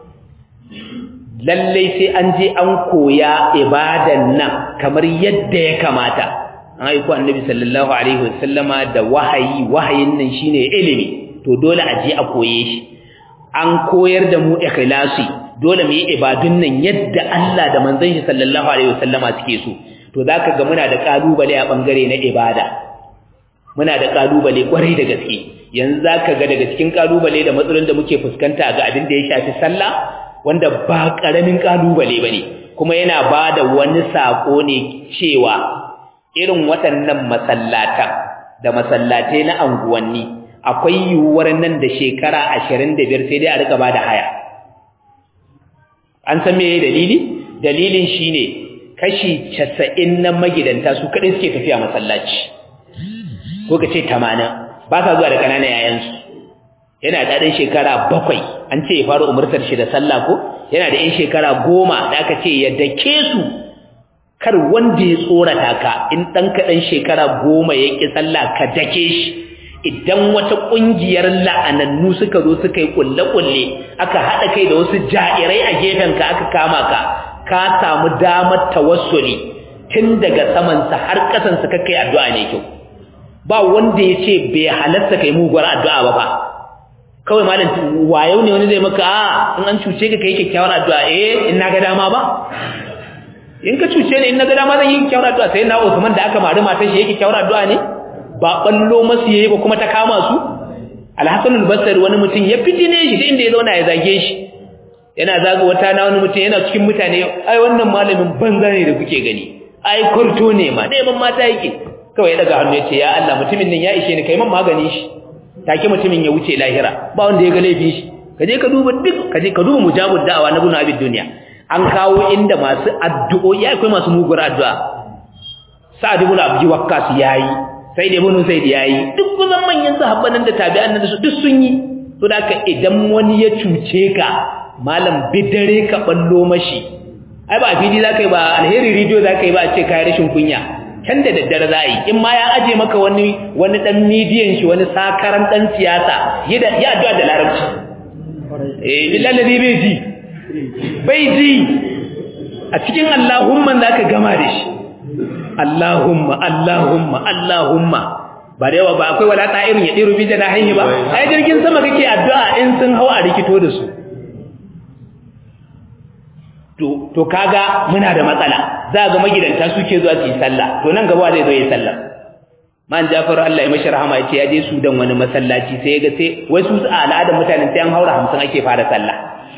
lallai sai an je an koya ibadan nan kamar yadda ya kamata an aiko annabi sallallahu alaihi wasallama da wahayi wahayin nan shine ilimi to dole a je a koye shi an koyar da mu ikhlasi dole mu yi ibadun nan yadda Allah da manzon shi sallallahu alaihi wasallama suke so to zaka ga muna da kalubale a bangare na ibada muna da kalubale kwarai da gaske yanzu zaka ga daga cikin kalubale da matsalolin da muke fuskanta ga abin da ya shafi sallah wanda ba karamin kalubale bane kuma yana bada wani sako ne cewa irin waɗannan masallatan da masallatai na anguwanni akwai yiwuwar nan da shekara 25 sai dai a rika bada haya an san meye dalili dalilin shine kashi 90 na magidanta su kadai suke tafiya masallaci ko kace 80 ba sa zuwa da kananan yayansu yana da ɗan shekara bakwai an ce ya fara umurtar shi da sallah ko yana da ɗan shekara goma da aka ce ya dake su kar wanda ya tsorata ka in ɗan kaɗan shekara goma ya ƙi sallah ka dake shi idan wata ƙungiyar la'anannu suka zo suka yi ƙulle-ƙulle aka haɗa kai da wasu ja'irai a gefenka aka kama ka ka samu damar tawassuli tun daga samansa har ƙasansa ka kai addu'a ne kyau ba wanda ya ce bai halarta kai muguwar addu'a ba ba kawai malam wayo ne wani zai maka a in an cuce ka kai kyakkyawar addu'a eh in na ga dama ba in ka cuce ni in na ga dama zan yi kyakkyawar addu'a sai na Usman da aka mari matar shi yake kyakkyawar addu'a ne ba ballo masu yayi ba kuma ta kama su Al-Hasan al-Basri wani mutum ya fitine shi da inda ya zauna ya zage shi yana zaga wata na wani mutum yana cikin mutane ai wannan malamin banza ne da kuke gani ai kurto ne ma neman mata yake kawai ya daga hannu ya ce ya Allah mutumin nan ya ishe ni kai man magani shi take mutumin ya wuce lahira ba wanda ya ga laifin shi kaje ka duba duk kaje ka duba mujabud da'awa na bunu abid duniya an kawo inda masu addu'o'i akwai masu mugur addu'a sa'ad ibn abdi waqqas yayi sai da ibn sayyid yayi duk kusan manyan sahabban da tabi'an nan su duk sun yi to da ka idan wani ya cuce ka malam bidare ka ballo mashi ai ba fili zakai ba alheri radio zakai ba a ce kai rashin kunya can da daddare za yi in ma ya aje maka wani wani dan midiyan shi wani sakaran dan siyasa ya addu'a da larabci eh billahi ladhi bai ji bai ji a cikin Allahumma zaka gama da shi Allahumma Allahumma Allahumma ba da yawa ba akwai wala ta'irin ya diru bi da hanyar ba ai jirgin sama kake addu'a in sun hawa a rikito da su to to kaga muna da matsala za ga magidanta suke zuwa su yi sallah to nan gaba zai zo yi sallah man Jafar Allah ya mashi rahama ya ce ya je Sudan wani masallaci sai ya ga sai wai su a al'adar mutanen sai an haura 50 ake fara sallah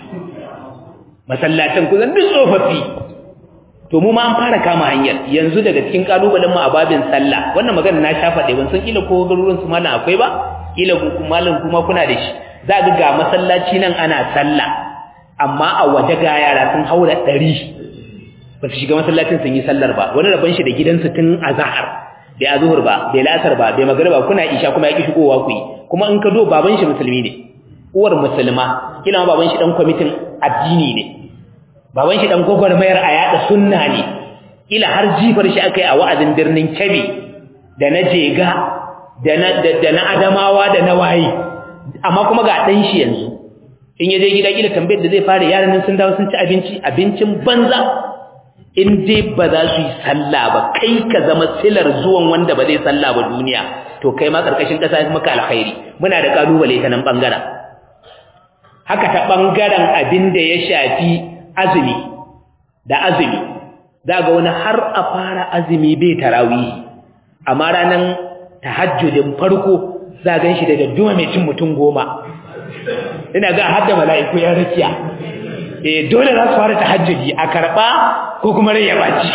masallatan kusan duk tsofaffi to mu ma an fara kama hanyar yanzu daga cikin kalubalen mu a babin sallah wannan magana na shafa dai ban san kila ko garuruwan su mallan akwai ba kila ku mallan kuma kuna da shi za ga ga masallaci nan ana sallah amma a waje ga yara sun haura ɗari ba su shiga masallacin sun yi sallar ba wani rabon shi da gidansu tun azahar bai azuhur ba bai lasar ba bai magariba kuna isha kuma ya ki shigowa ku yi kuma in ka do baban shi musulmi ne uwar musulma kila ma baban shi dan kwamitin addini ne baban shi dan gwagwarmayar a yada sunna ne kila har jifar shi akai a wa'azin birnin Kebbi da na Jega da na da na Adamawa da na Wayi amma kuma ga dan shi yanzu in yaje gida kila tambayar da zai fara yaran nan sun dawo sun ci abinci abincin banza in dai ba za su yi sallah ba kai ka zama silar zuwan wanda ba zai sallah ba duniya to kai ma karkashin kasa ya maka alkhairi muna da kalubale ta nan bangaren haka ta bangaren abin da ya shafi azumi da azumi za ga wani har a fara azumi bai tarawih amma ranan tahajjudin farko za gan shi da dadduma mai cin mutum goma ina ga har da mala'iku ya rakiya eh dole za su fara tahajjudi a karba ko kuma rai ya baci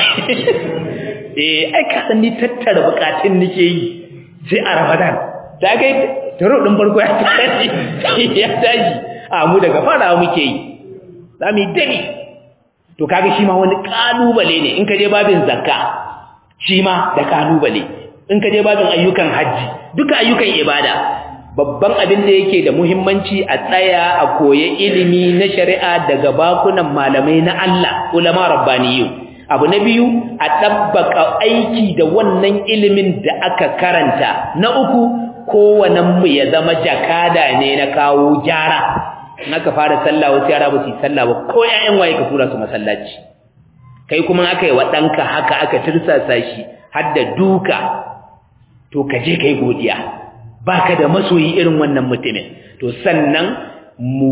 eh ai ka san ni tattara bukatun nake yi sai a Ramadan da kai taro din farko ya tashi ya tashi a mu daga fara muke yi zamu yi dani to kaga shi ma wani kalubale ne in ka je babin zakka shi ma da kalubale in ka je babin ayyukan haji duka ayyukan ibada babban abin da yake da muhimmanci a tsaya a koye ilimi na shari'a daga bakunan malamai na Allah ulama rabbaniyu abu na biyu a ɗabbaka aiki da wannan ilimin da aka karanta na uku kowanenmu ya zama jakada ne na kawo gyara in aka fara sallah wasu yara ba su yi sallah ba ko ƴaƴan waye ka tura su masallaci kai kuma aka yi wa ɗanka haka aka tirsasa shi har da duka to ka je kai godiya baka da masoyi irin wannan mutumin to sannan mu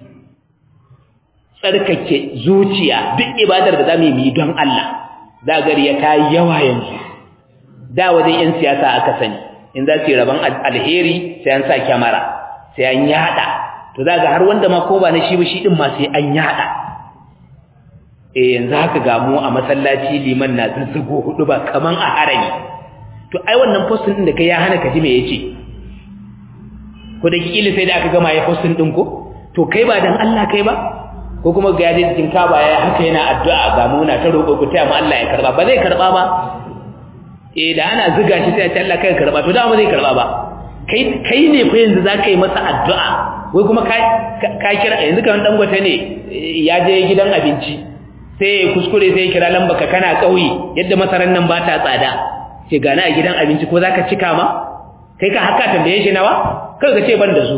tsarkake zuciya duk ibadar da zamu yi don Allah zagari ya kai yawa yanzu da wajen yan siyasa aka sani in za su yi rabon alheri sai an sa kyamara sai an yada to zaga har wanda ma ko ba na shi ba shi din ma sai an yada eh yanzu haka ga mu a masallaci liman na zazzago hudu ba kaman a harami to ai wannan postin din da kai ya hana ka ji me yace ko da kila sai da aka gama ya postin din ko to kai ba dan Allah kai ba ko kuma ga yaje cikin kaba ya haka yana addu'a ga mu na ta roƙo ku taya mu Allah ya karba ba zai karba ba eh da ana zuga shi sai Allah kai karba to da ba zai karba ba kai kai ne fa yanzu zaka yi masa addu'a wai kuma ka ka kira yanzu kan dangote ne ya je gidan abinci sai kuskure sai kira lamba ka kana kauye yadda masaran nan ba ta tsada ce gana a gidan abinci ko zaka cika ma kai ka haka tambaye shi nawa kai ka ce ban da su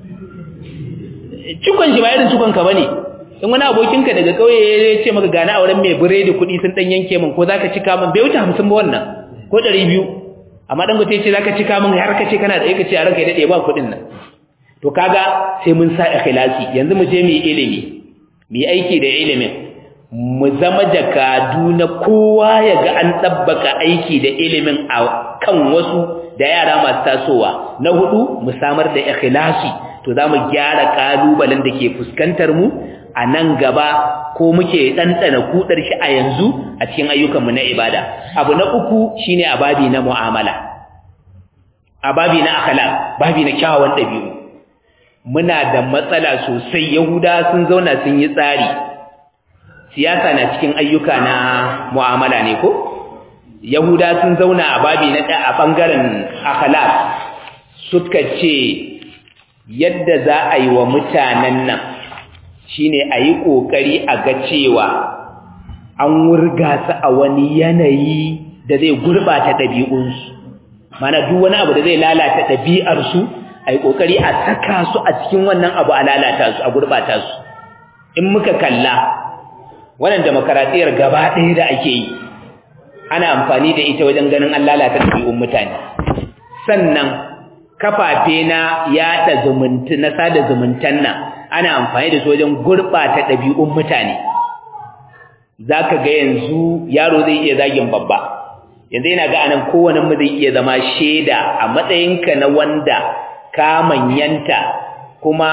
cikon shi ba irin cikon ka bane in wani abokinka daga kauye ya ce maka gana auren mai biredi kuɗi sun dan yanke min ko zaka cika min bai wuce 50 ba wannan ko 200 amma dan gote ce zaka cika min har ka ce kana da ka ce a ranka ya dade ba kuɗin nan to kaga sai mun sa ikhlasi yanzu mu je mu yi ilimi mu yi aiki da ilimin mu zama jakadu na kowa ya ga an tabbaka aiki da ilimin a kan wasu da yara masu tasowa na hudu mu samar da ikhlasi to za mu gyara kalubalen da ke fuskantar mu a nan gaba ko muke ɗanɗana kuɗar shi a yanzu a cikin ayyukanmu na ibada abu na uku shine a babi na mu'amala a babi na akhlaq babi na kyawawan ɗabi'u muna da matsala sosai yahuda sun zauna sun yi tsari siyasa na cikin ayyuka na mu'amala ne ko yahuda sun zauna a babi na ɗaya a ɓangaren akhlaq suka ce yadda za a yi wa mutanen nan shine a yi ƙoƙari a ga cewa an wurga su a wani yanayi da zai gurɓata ɗabi'unsu mana duk wani abu da zai lalata ɗabi'arsu a yi ƙoƙari a saka su a cikin wannan abu a lalata su a gurɓata su in muka kalla wannan demokaratiyyar gaba ɗaya da ake yi ana amfani da ita wajen ganin an lalata ɗabi'un mutane sannan kafafe na yaɗa zumunta na sada zumuntan nan ana amfani da su wajen gurɓata ɗabi'un mutane za ka ga yanzu yaro zai iya zagin babba yanzu yana ga anan kowane mu zai iya zama shaida a matsayinka na wanda ka manyanta kuma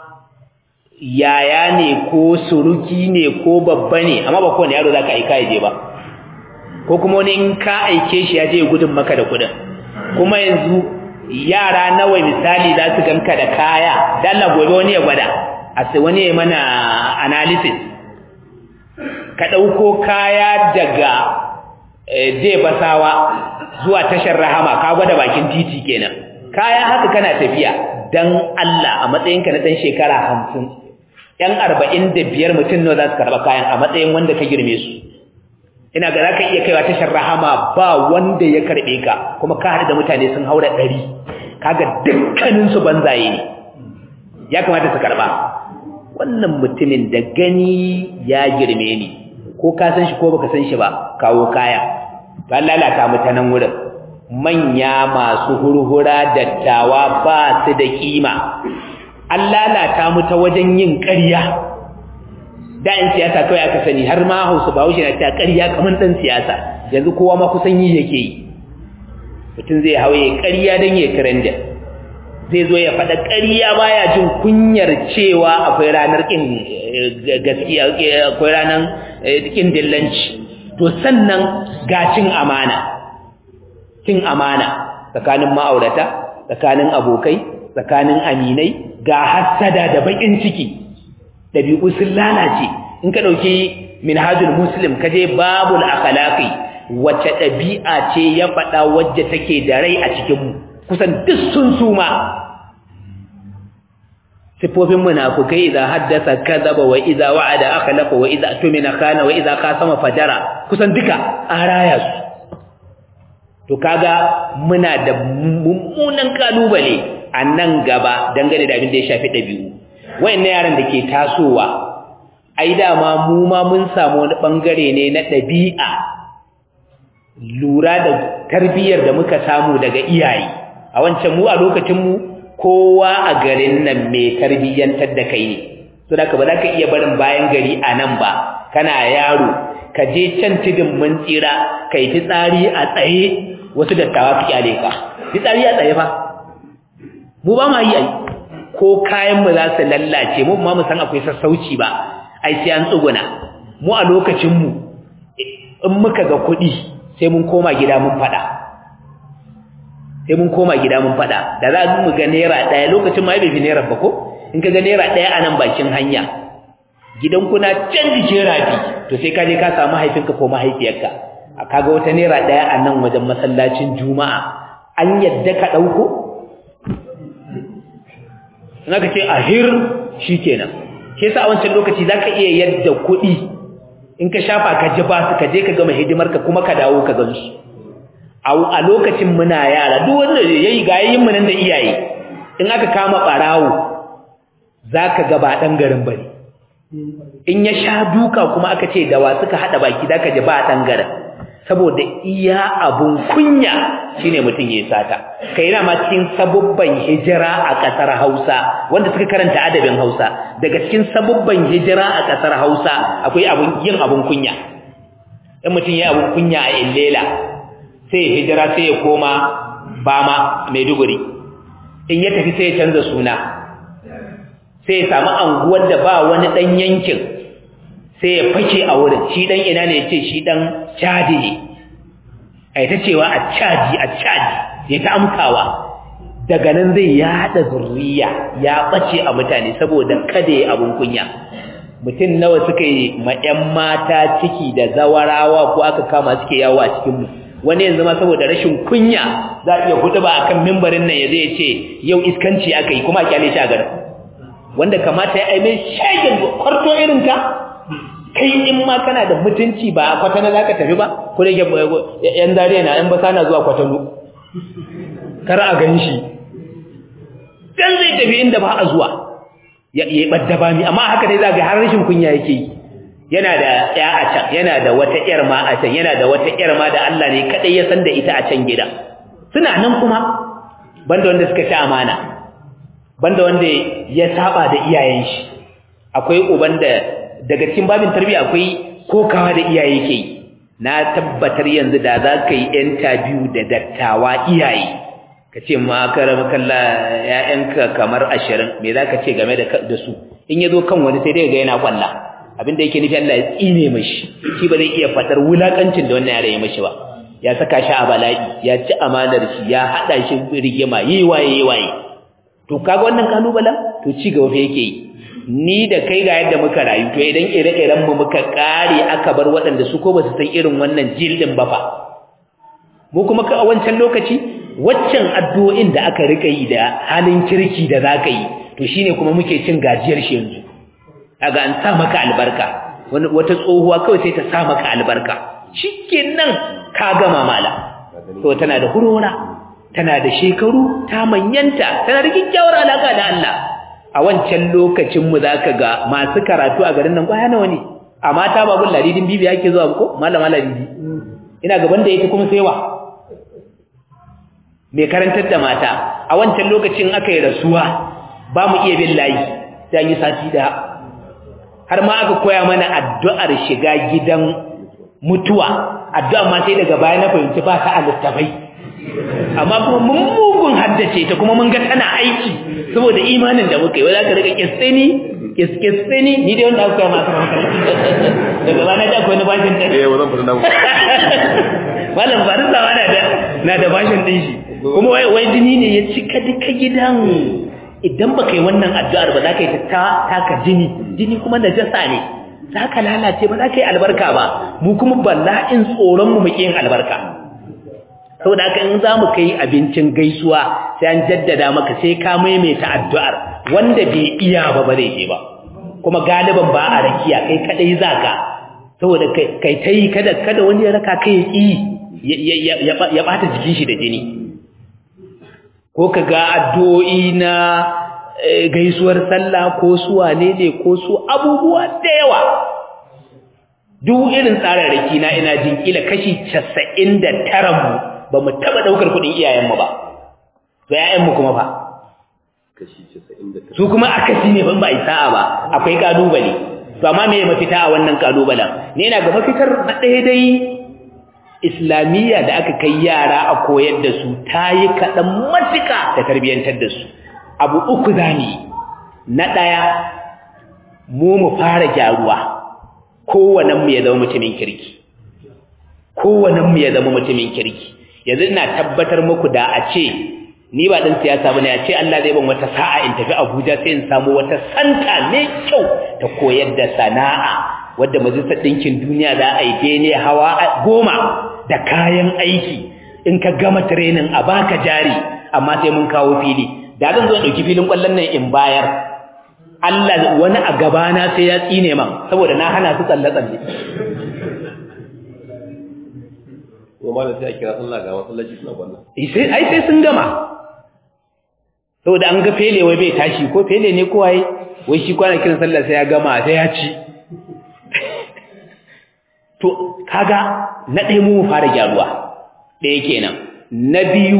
yaya ne ko suruki ne ko babba ne amma ba kowane yaro za ka aika ya je ba ko kuma wani in ka aike shi ya je gudun maka da kudin kuma yanzu yara nawa misali za su ganka da kaya dan Allah gobe wani ya gwada a sai wani ya mana analysis ka ɗauko kaya daga je basawa zuwa tashar rahama ka gwada bakin titi kenan kaya haka kana tafiya dan Allah a matsayinka na ɗan shekara hamsin ‘yan arba'in da biyar mutum nawa za su karɓa kayan a matsayin wanda ka girme su ina ga za ka iya kaiwa tashar rahama ba wanda ya karɓe ka kuma ka haɗu da mutane sun haura ɗari kaga dukkaninsu banzaye ne ya kamata su karɓa wannan mutumin da gani ya girme ni ko ka san shi ko baka san shi ba kawo kaya ba lalata mu ta nan wurin manya masu hurhura dattawa ba su da kima an lalata mu ta wajen yin ƙarya da in siyasa kawai aka sani har ma hausa ba wuce na ta ƙarya kamar ɗan siyasa yanzu kowa ma kusan yi yake yi mutum zai hau ya ƙarya don ya trendin zai zo ya faɗa ƙarya baya jin kunyar cewa akwai ranar ƙin gaskiya akwai ranar ƙin dillanci to sannan ga cin amana cin amana tsakanin ma'aurata tsakanin abokai tsakanin aminai ga hassada da baƙin ciki ɗabi'u sun lalace in ka ɗauki minhajul muslim ka je babul akhlaqi wacce ɗabi'a ce ya faɗa wacce take da rai a cikinmu kusan duk sun suma sifofin munafukai idza haddasa kadhaba wa idza wa'ada akhlafa wa idza tumina khana wa idza qasama fajara kusan duka an raya su to kaga muna da mummunan kalubale a nan gaba dangane da abin da ya shafi dabi'u wayannan yaran da ke tasowa ai dama mu ma mun samu wani bangare ne na dabi'a lura da tarbiyyar da muka samu daga iyaye a wancan mu a lokacin mu kowa a garin nan mai tarbiyyantar da kai ne so da ka ba za ka iya barin bayan gari a nan ba kana yaro ka je can tidin mun tsira ka yi fitsari a tsaye wasu dattawa fi kyale ka fitsari a tsaye fa mu ba ma yi ai ko kayan mu za su lallace mu ma mu san akwai sassauci ba ai sai an tsuguna mu a lokacin mu in muka ga kuɗi sai mun koma gida mun faɗa sai mun koma gida mun fada da za mu ga naira daya lokacin ma bai fi naira ba ko in ka ga naira daya a nan bakin hanya gidan kuna can jikin rafi to sai ka je ka samu haifinka ko mahaifiyarka a kaga wata naira daya a nan wajen masallacin juma'a an yadda ka dauko in aka ce ahir shikenan ke sa a wancan lokaci zaka iya yadda kuɗi in ka shafa ka ji ba su ka je ka gama hidimarka kuma ka dawo ka gansu a lokacin muna yara duk wanda yayi ga yayin mu nan da iyaye in aka kama barawo zaka ga ba dan garin bane in ya sha duka kuma aka ce dawa suka hada baki zaka ji ba dan garin saboda iya abun kunya shine mutun yayi sata kai yana ma cikin sabubban hijira a kasar Hausa wanda suka karanta adabin Hausa daga cikin sabubban hijira a kasar Hausa akwai abun yin abun kunya in mutun yayi abun kunya a illela sai hijira sai ya koma bama maiduguri in ya tafi sai ya canza suna sai ya samu anguwar da ba wani dan yankin sai ya fake a wurin shi dan ina ne yace shi dan chadi ne ai ta cewa a chadi a chadi ya ta amkawa daga nan zai yada zurriya ya bace a mutane saboda kada ya abun kunya mutum nawa suka yi ma 'yan mata ciki da zawarawa ko aka kama suke yawo a cikin mu wani yanzu ma saboda rashin kunya za iya hudu ba akan mimbarin nan yazo ya ce yau iskanci aka yi kuma a kyale shi a garin wanda kamata ya aime shagin kwarto irin ka kai in ma kana da mutunci ba a kwatana za ka tafi ba ko da yan zariya na yan basa na zuwa kwatano kar a gan shi dan zai tafi inda ba a zuwa ya yi ɓadda ba mi amma haka dai za ga har rashin kunya yake yi yana da ya a can yana da wata ƴar ma a can yana da wata ƴar ma da Allah ne kadai ya san da ita a can gida suna nan kuma banda wanda suka ci amana banda wanda ya saba da iyayen shi akwai uban da daga cikin babin tarbiyya akwai kokawa da iyaye ke yi na tabbatar yanzu da za ka yi interview da dattawa iyaye ka ce ma karam kalla ƴaƴanka kamar ashirin me za ka ce game da su in ya zo kan wani sai dai ga yana kwalla abin da yake nufi Allah ya tsine mashi shi ba zai iya fadar wulakancin da wannan yare ya mashi ba ya saka shi a bala'i ya ci amanar shi ya hada shi rigima yi waye yi waye to kaga wannan kalubalen to ci gaba fa yake yi ni da kai ga yadda muka rayu to idan ire-iren mu muka kare aka bar waɗanda su ko ba su san irin wannan jildin ba fa mu kuma ka a wancan lokaci waccan addu'o'in da aka rika yi da halin kirki da zaka yi to shine kuma muke cin gajiyar shi yanzu kaga an sa maka albarka wani wata tsohuwa kawai sai ta sa maka albarka shikenan ka gama mala to tana da hurora tana da shekaru ta manyanta tana da kyakkyawar alaka da Allah a wancan lokacin mu zaka ga masu karatu a garin nan kwaya nawa ne a mata babun ladidin bibi yake zuwa ko malama ladidi ina gaban da yake kuma saiwa mai karantar da mata a wancan lokacin aka yi rasuwa ba mu iya bin layi sai yi sati da har ma aka koya mana addu'ar shiga gidan mutuwa addu'a ma sai daga baya na fahimci ba ta a littafai amma kuma mun mugun haddace ta kuma mun ga tana aiki saboda imanin da muka yi wadda ka rika kisteni kiskisteni ni dai wanda aka koya masu hankali daga bana da akwai na bashin ɗin eh wazan fata namu malam farin zawa na da na da bashin ɗin shi kuma wai wai jini ne ya cika duka gidan idan ba kai wannan addu'ar ba za ka yi ta taka jini jini kuma najasa ne za ka lalace ba za ka yi albarka ba mu kuma bala'in tsoron mu muke yin albarka saboda haka in zamu kai abincin gaisuwa sai an jaddada maka sai ka maimaita addu'ar wanda bai iya ba ba zai je ba kuma galiban ba a rakiya kai kadai zaka saboda kai tai kada kada wani ya raka kai ya ya bata jikin shi da jini ko kaga addu'o'i na gaisuwar sallah ko su wane ne ko su abubuwa da yawa duk irin tsararraki na ina jin kila kashi 99 mu ba mu taba daukar kudin iyayenmu ba to iyayenmu kuma fa kashi 99 su kuma akasi ne ban ba isa'a ba akwai kalubale to amma me mafita a wannan kalubalen ne ina ga mafitar na ɗaya dai islamiyya da aka kai yara a koyar da su tayi kaɗan matuka da tarbiyyantar da su abu uku zani na ɗaya mu mu fara gyaruwa kowannen mu ya zama mutumin kirki kowannen mu ya zama mutumin kirki yanzu ina tabbatar muku da a ce ni ba dan siyasa bane a ce Allah zai ban wata sa'a in tafi Abuja sai in samu wata santa mai kyau ta koyar da sana'a wadda majalisar ɗinkin duniya za a yi bene hawa goma da kayan aiki in ka gama training a baka jari amma sai mun kawo fili da zan zo ɗauki filin ƙwallon nan in bayar Allah wani a gabana sai ya tsine man saboda na hana su tsalle-tsalle kuma malam sai a kira sallah ga masallaci suna kwallon sai ai sai sun gama saboda an ga fele wai bai tashi ko fele ne ko waye wai shi kwana kiran sallah sai ya gama sai ya ci to kaga na ɗaya mu fara gyaruwa ɗaya kenan na biyu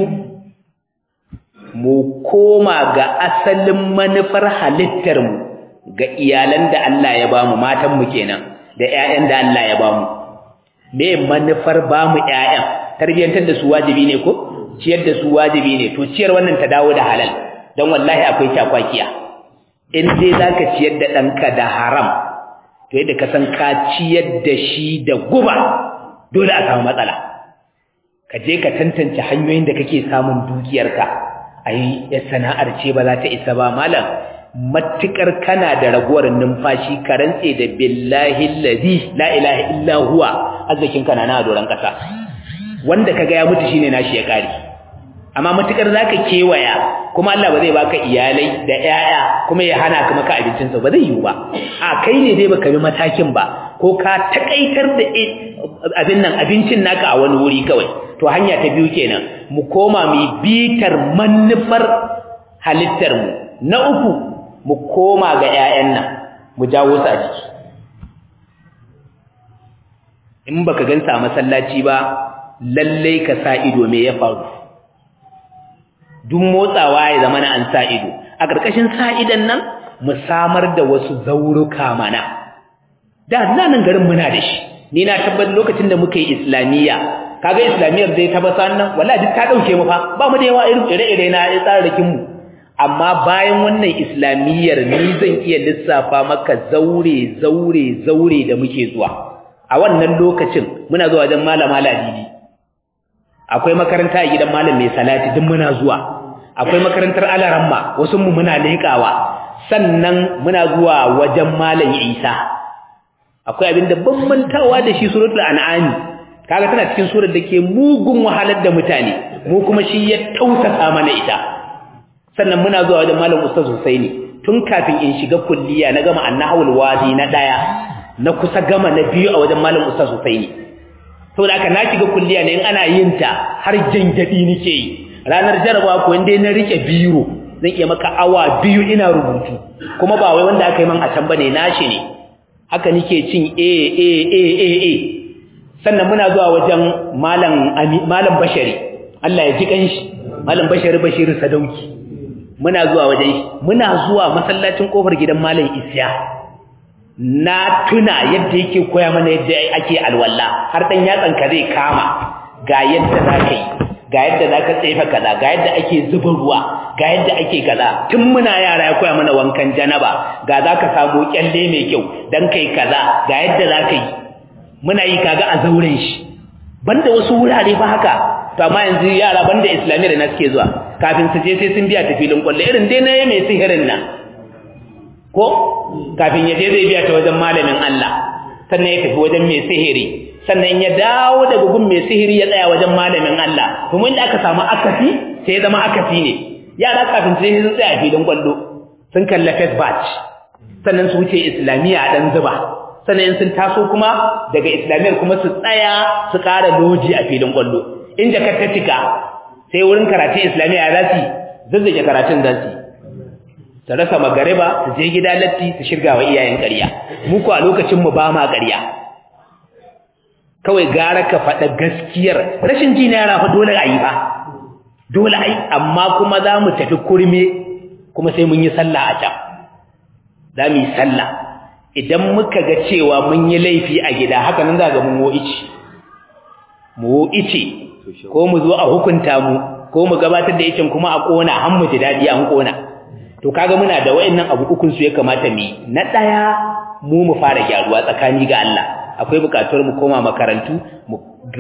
mu koma ga asalin manufar halittar mu ga iyalan da Allah ya bamu matan mu kenan da ƴaƴan da Allah ya bamu me manufar bamu ƴaƴan tarbiyantar da su wajibi ne ko ciyar da su wajibi ne to ciyar wannan ta dawo da halal dan wallahi akwai takwakiya in dai zaka ciyar da danka da haram to yadda ka san ka ciyar da shi da guba dole a samu matsala ka je ka tantance hanyoyin da kake samun dukiyarka ai ya sana'ar ce ba za ta isa ba malam matukar kana da raguwar numfashi ka rantse da billahi allazi la ilaha illa huwa arzikin kana na doran kasa wanda kaga ya mutu shine nashi ya kare amma matukar zaka kewaya kuma Allah ba zai baka iyalai da yaya kuma ya hana ka maka abincin sa ba zai yiwu ba a kai ne dai baka bi matakin ba ko ka takaitar da abin nan abincin naka a wani wuri kawai to hanya ta biyu kenan mu koma mu bitar manufar halittar mu na uku mu koma ga ƴaƴan nan mu jawo su a jiki in baka gansa a masallaci ba lalle ka sa ido me ya faru duk motsawa ya zama na an sa ido a ƙarƙashin sa idan nan mu samar da wasu zauruka mana da nan garin muna da shi ni na tabbatar lokacin da muka yi islamiyya kaga islamiyyar dai ta basa nan wallahi duk ta dauke mu fa ba mu da yawa irin ire-ire na tsararrakin mu amma bayan wannan islamiyyar ni zan iya lissafa maka zaure zaure zaure da muke zuwa a wannan lokacin muna zuwa wajen malama ladidi akwai makaranta a gidan malam mai salati duk muna zuwa akwai makarantar alaramma wasu mu muna leƙawa sannan muna zuwa wajen malam Isa akwai abin da ban mantawa da shi suratul an'am kaga tana cikin surar da ke mugun wahalar da mutane mu kuma shi ya tausasa mana ita sannan muna zuwa wajen malam Ustaz Husaini tun kafin in shiga kulliya na gama annahul wadi na daya na kusa gama na biyu a wajen malam Ustaz Husaini saboda haka na shiga kulliya ne in ana yin ta har jangadi nake yi ranar jarabawa ko inda na rike biro zan iya maka awa biyu ina rubutu kuma ba wai wanda aka yi man a can bane nashi ne haka nake cin a a a a a sannan muna zuwa wajen malam malam bashari Allah ya ji kanshi malam bashari bashiri sadauki muna zuwa wajen shi muna zuwa masallacin kofar gidan malam isya na tuna yadda yake koya mana yadda ake alwala har dan yatsan ka zai kama ga yadda zaka yi ga yadda zaka tsefa kaza ga yadda ake zuba ruwa ga yadda ake kaza tun muna yara ya koya mana wankan janaba ga zaka samu kyalle mai kyau dan kai kaza ga yadda zaka yi muna yi kaga a zauren shi banda wasu wurare ba haka to amma yanzu yara banda islamiyya da na suke zuwa kafin su je sai sun biya ta filin kwallo irin dai na mai sihirin nan ko kafin ya je zai biya ta wajen malamin Allah sannan ya tafi wajen mai sihiri sannan ya dawo daga gun mai sihiri ya tsaya wajen malamin Allah kuma inda aka samu akasi sai ya zama akasi ne yara kafin sai sun tsaya a filin kwallo sun kalla first batch sannan su wuce islamiyya a dan zuba sannan sun taso kuma daga islamiyyar kuma su tsaya su ƙara loji a filin kwallo in jakar ta cika sai wurin karatun islamiyya za su zazzage karatun za su su rasa magariba su je gida latti su shirga wa iyayen ƙarya muku a lokacin mu ba ma ƙarya kawai gara ka faɗa gaskiyar rashin ji na yara fa dole a yi ba dole a yi amma kuma za mu tafi kurme kuma sai mun yi sallah a can za mu yi sallah idan muka ga cewa mun yi laifi a gida haka nan za ga mun wo ice mu wo ice ko mu zo a hukunta mu ko mu gabatar da yacin kuma a kona har mu ji dadi an kona to kaga muna da wayannan abu ukun su ya kamata mu na daya mu mu fara gyaruwa tsakani ga Allah akwai bukatuwar mu koma makarantu mu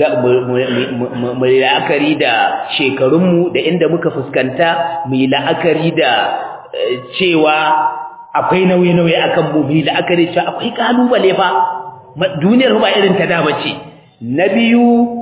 mu la'akari da shekarun mu da inda muka fuskanta mu yi la'akari da cewa akwai nauye-nauye akan mu mu yi la'akari cewa akwai kalubale fa duniyar ba irin ta da bace na biyu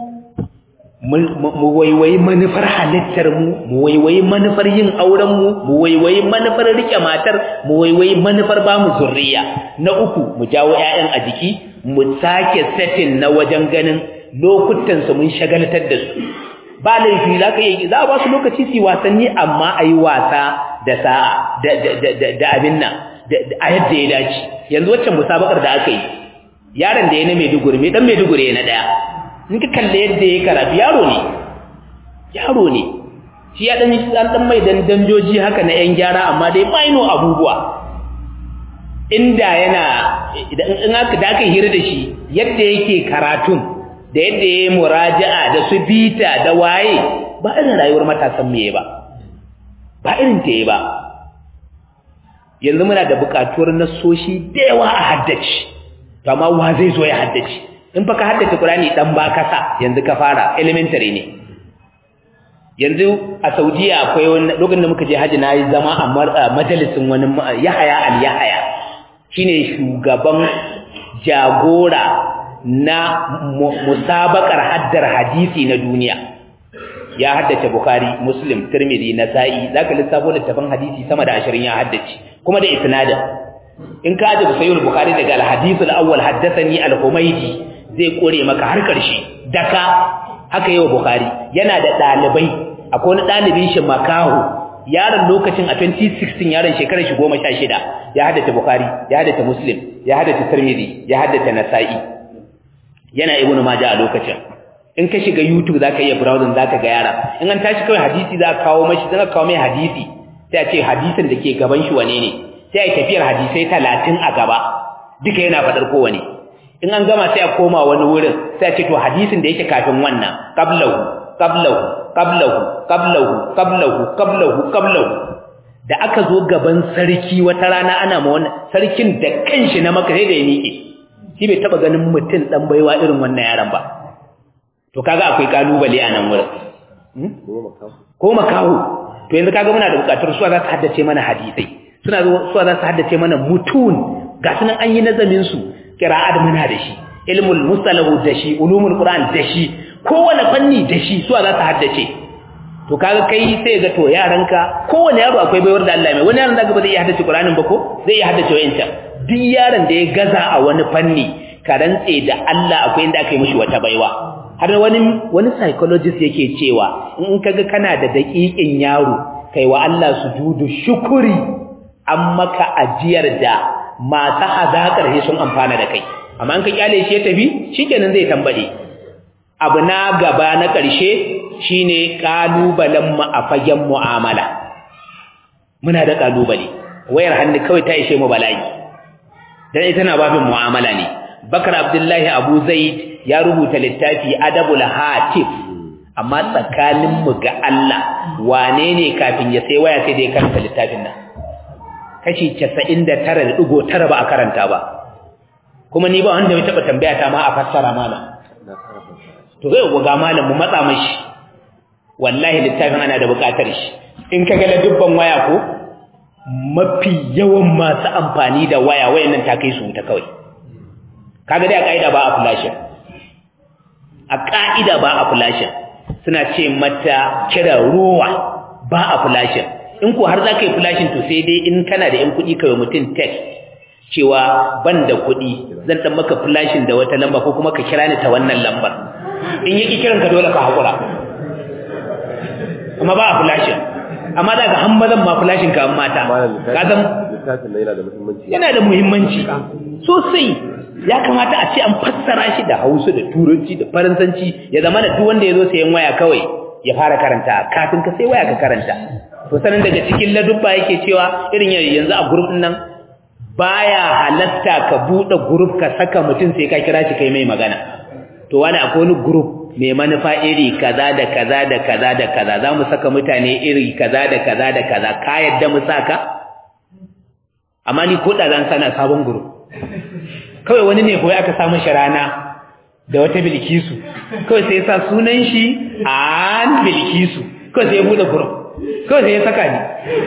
mu waiwayi manufar halittarmu mu waiwayi manufar yin aurenmu mu waiwayi manufar rike matar mu waiwayi manufar ba mu zurriya na uku mu jawo 'ya'yan a jiki mu sake setting na wajen ganin lokutan su mun shagaltar da su ba laifi za ka yi za a ba su lokaci su wasanni amma a yi wasa da sa'a da abin nan a yadda ya dace yanzu waccan musabakar da aka yi yaron da ya na maiduguri mai dan maiduguri na daya in ka kalle yadda ya karatu yaro ne yaro ne shi ya dan dan mai dan danjoji haka na yan gyara amma dai maino abubuwa inda yana in aka da aka hira da shi yadda yake karatun da yadda yayi muraja'a da su bita da waye ba irin rayuwar matasan meye ba ba irin ta yi ba yanzu muna da bukatuwar nasoshi da yawa a haddace to amma wa zai zo ya haddace in fa ka haddace Qur'ani dan ba kasa yanzu ka fara elementary ne yanzu a Saudiya akwai wani lokacin da muka je haji nayi zama a majalisin wani Yahaya al-Yahaya shine shugaban jagora na musabakar haddar hadisi na duniya ya haddace Bukhari Muslim Tirmidhi Nasa'i zaka lissafo littafin hadisi sama da 20 ya haddace kuma da isnadin in ka aje sahih al-Bukhari daga al-hadith al-awwal haddathani al-Humaydi zai kore maka har karshe daka haka yau Bukhari yana da dalibai akwai wani dalibin shi makahu yaron lokacin a 2016 yaron shekarar shi 16 ya haddace Bukhari ya haddace Muslim ya haddace Tirmidhi ya haddace Nasa'i yana Ibn Majah a lokacin in ka shiga YouTube zaka iya browsing zaka ga yara in an tashi kawai hadisi za ka kawo mashi zaka kawo mai hadisi sai a ce hadisin da ke gaban shi wane ne sai a tafiyar hadisai 30 a gaba duka yana fadar kowane in an gama sai a koma wani wurin sai a ce to hadisin da yake kafin wannan qablahu qablahu qablahu qablahu qablahu qablahu qablahu da aka zo gaban sarki wata rana ana ma wannan sarkin da kanshi na maka sai da ya miƙe shi bai taba ganin mutum dan baiwa irin wannan yaran ba to kaga akwai kalubale a nan wurin ko makaho to yanzu kaga muna da bukatar suwa za su haddace mana hadisai suna suwa za su haddace mana mutun ga sunan an yi nazamin su qira'at muna da shi ilmul mustalahu da shi ulumul qur'an da shi kowane fanni da shi suwa za su haddace to kaga kai sai ga to yaranka kowane yaro akwai baiwar da Allah mai wani yaron zaka ba zai iya haddace qur'anin ba ko zai iya haddace wayancan duk yaron da ya gaza a wani fanni ka rantse da Allah akwai inda aka yi mishi wata baiwa har wani wani psychologist yake cewa in kaga kana da daƙiƙin yaro kai wa Allah sujudu shukuri an maka ajiyar da masu hazakar he sun amfana da kai amma in ka kyale shi ya tafi shikenan zai tambade abu na gaba na ƙarshe shine kalubalen mu a fagen mu'amala muna da kalubale wayar hannu kawai ta ishe mu bala'i dan ita na babin mu'amala ne Bakar Abdullahi Abu Zaid ya rubuta littafi Adabul Hatif amma tsakanin mu ga Allah wane ne kafin ya sai waya sai da ya karanta littafin nan kashi 99.9 ba a karanta ba kuma ni ba wanda ya taba tambaya ta ma a fassara mana to zai ga malam mu matsa mashi wallahi littafin ana da bukatar shi in ka ga dubban waya ko mafi yawan masu amfani da waya wayannan ta kai su wuta kawai kaga dai a kaida ba a flash a ka'ida ba a flashin suna ce mata kira ruwa ba a flashin in ko har za ka yi flashin to sai dai in kana da yan kuɗi kawai mutum text cewa ban da kuɗi zan ɗan maka flashin da wata lamba ko kuma ka kira ni ta wannan lambar in yi kiran ka dole ka haƙura amma ba a flashin amma daga hambazan ma flashin ka mata ka zan littafin yana da muhimmanci yana da muhimmanci sosai ya kamata a ce an fassara shi da hausa da turanci da faransanci ya zama da duk wanda ya zo sayan waya kawai ya fara karanta kafin ka sai waya ka karanta to sanin daga cikin ladubba yake cewa irin yanzu a group nan baya halatta ka bude group ka saka mutum sai ka kira shi kai mai magana to wani akwai wani group mai manufa iri kaza da kaza da kaza da kaza za mu saka mutane iri kaza da kaza da kaza ka yadda mu saka amma ni ko da zan sana sabon group kawai wani ne kawai aka samu shi rana da wata bilkisu kawai sai ya sa sunan shi an bilkisu kawai sai ya bude group kawai sai ya saka ni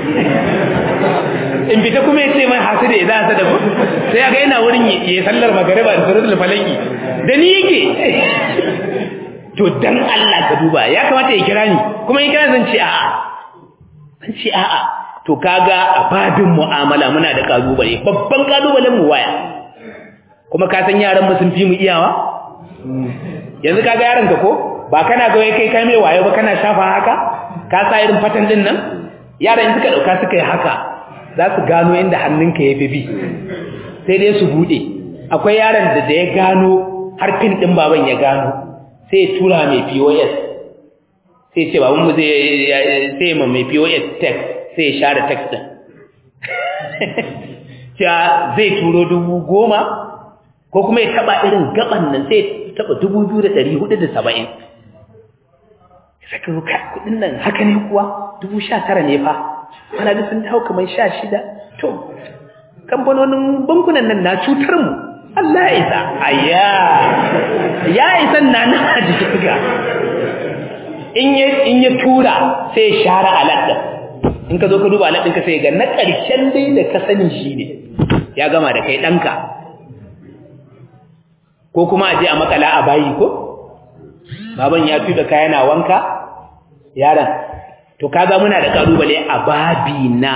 in fita kuma ya ce mai hasu da idan sa da ku sai ya ga yana wurin ya sallar magariba da suratul falaki da ni yake to dan Allah ka duba ya kamata ya kira ni kuma in kira zan ce a'a zan ce a'a to kaga a babin mu'amala muna da kalubale babban kalubalen mu waya kuma ka san yaran mu sun fi mu iyawa yanzu kaga yaran ka ko ba kana ga kai kai mai wayo ba kana shafa haka ka sa irin fatan din nan yaran suka dauka suka yi haka za su gano inda hannunka ya fi bi sai dai su bude akwai yaran da da ya gano har pin din baban ya gano sai ya tura mai POS sai ce baban mu zai sai ma mai POS text sai ya share text din cewa zai turo dubu goma ko kuma ya taba irin gaban nan sai ya taba dubu biyu da ɗari hudu da saba'in saka ruka kudin nan haka ne kuwa dubu sha tara ne fa ana da sun dawo kamar sha shida to kamfanonin bankunan nan na cutar mu Allah ya isa ayya ya isa na na jiki ga in ya in ya tura sai share aladda in ka zo ka duba aladin ka sai ga na ƙarshen dai da ka sani shi ne ya gama da kai ɗanka ko kuma a je a makala a bayi ko baban ya tuda kaya na wanka yaran to kaga muna da kalubale a babi na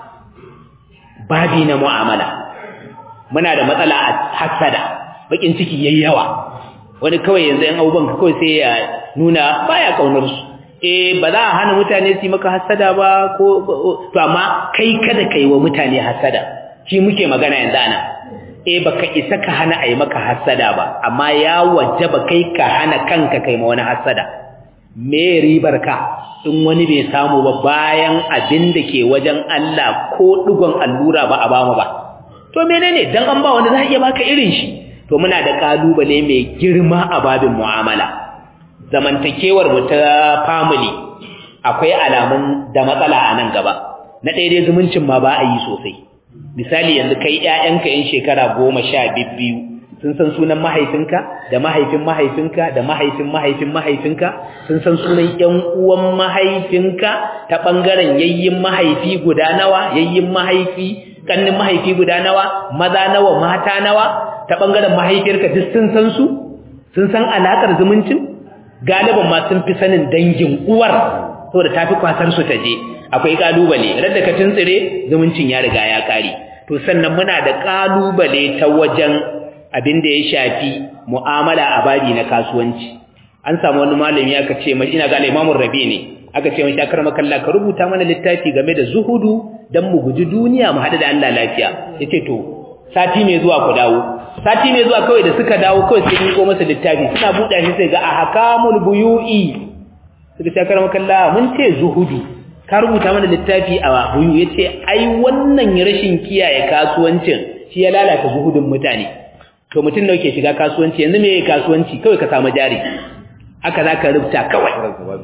babi na mu'amala muna da matsala a hasada bakin ciki yayi yawa wani kawai yanzu yan abubuwan kawai sai ya nuna baya kaunar su eh ba za a hana mutane su yi maka hasada ba ko to amma kai kada kai wa mutane hasada shi muke magana yanzu ana eh baka isa ka hana ai maka hasada ba amma ya wajaba kai ka hana kanka kai ma wani hasada me ribar ka in wani bai samu ba bayan abin da ke wajen Allah ko digon allura ba a ba mu ba to menene dan an ba wani za iya baka irin shi to muna da kalubale mai girma a babin mu'amala zamantakewar mu ta family akwai alamun da matsala a nan gaba na ɗaya dai zumuncin ma ba a yi sosai misali yanzu kai ƴaƴanka yan shekara goma sha biyu sun san sunan mahaifinka da mahaifin mahaifinka da mahaifin mahaifin mahaifinka sun san sunan ƴan uwan mahaifinka ta ɓangaren yayyin mahaifi guda nawa yayyin mahaifi kannin mahaifi guda nawa maza nawa mata nawa ta ɓangaren mahaifiyarka duk sun san su sun san alaƙar zumuncin galiban ma sun fi sanin dangin uwar saboda ta fi kwasar su ta je akwai kalubale radda ka tuntsire zumuncin ya riga ya kare to sannan muna da kalubale ta wajen abin da ya shafi mu'amala a babi na kasuwanci an samu wani malami aka ce mai ina ga Imam Rabi ne aka ce mai shakar makalla ka rubuta mana littafi game da zuhudu dan mu guji duniya mu hada da Allah lafiya yace to sati mai zuwa ku dawo sati mai zuwa kawai da suka dawo kawai sai miko masa littafi suna buɗa shi sai ga ahkamul buyu'i suka shakar makalla mun ce zuhudu ka rubuta mana littafi a buyu yace ai wannan rashin kiyaye kasuwancin shi ya lalata zuhudin mutane to mutum da yake shiga kasuwanci yanzu me kasuwanci kawai ka samu jari haka zaka rubuta kawai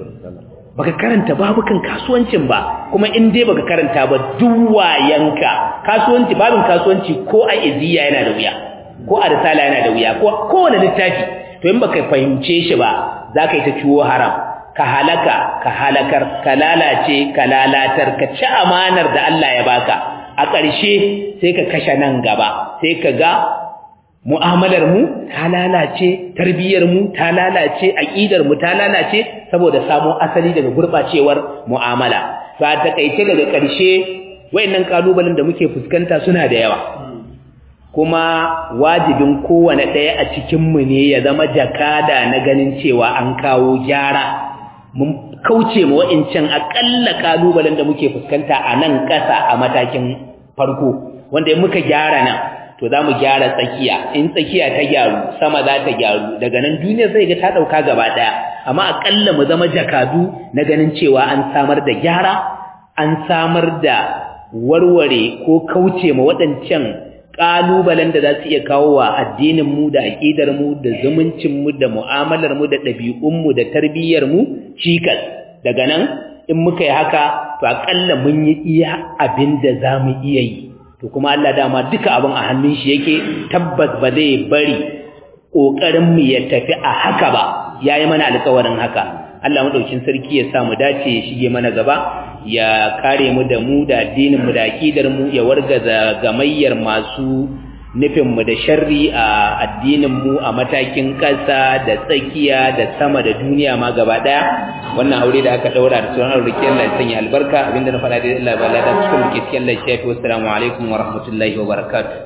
baka karanta babukan kasuwancin ba kuma in dai baka karanta ba duwayanka kasuwanci babin kasuwanci ko a iziya yana da wuya ko a risala yana da wuya ko kowane littafi to in baka fahimce shi ba zaka yi ta ciwo haram ka halaka ka halakar ka lalace ka lalatar ka ci amanar da Allah ya baka a ƙarshe sai ka kashe nan gaba sai ka ga mu'amalar mu ta lalace tarbiyyar mu ta lalace aqidar mu ta lalace saboda samo asali daga gurbacewar mu'amala ba ta kaice daga ƙarshe wayannan kalubalen da muke fuskanta suna da yawa kuma wajibin kowane ɗaya a cikin mu ne ya zama jakada na ganin cewa an kawo gyara mun kauce mu wa'incan akalla kalubalen da muke fuskanta a nan ƙasa a matakin farko wanda in muka gyara nan to za mu gyara tsakiya in tsakiya ta gyaru sama za ta gyaru daga nan duniya zai ga ta ɗauka gaba ɗaya amma aƙalla mu zama jakadu na ganin cewa an samar da gyara an samar da warware ko kauce ma waɗancan ƙalubalen da za su iya kawo wa addininmu da aƙidarmu da zumuncinmu da mu'amalarmu da ɗabi'unmu da tarbiyyarmu cikas daga nan in muka yi haka to aƙalla mun yi iya abin da za mu iya yi to kuma Allah dama duka abin a hannun shi yake tabbas ba zai bari ƙoƙarinmu ya tafi a haka ba ya yi mana alƙawarin haka Allah maɗaukin sarki ya sa mu dace ya shige mana gaba ya kare mu da mu da addinin mu da aqidar mu ya wargaza gamayyar masu nufin mu da sharri a addinin mu a matakin ƙasa da tsakiya da sama da duniya ma gaba daya wannan aure da aka daura da sunan aure Allah ya sanya albarka abinda na faɗa da Allah ba la da cikin muke cikin Allah ya shafi assalamu alaikum wa rahmatullahi wa barakatuh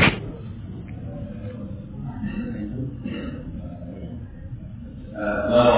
Uh,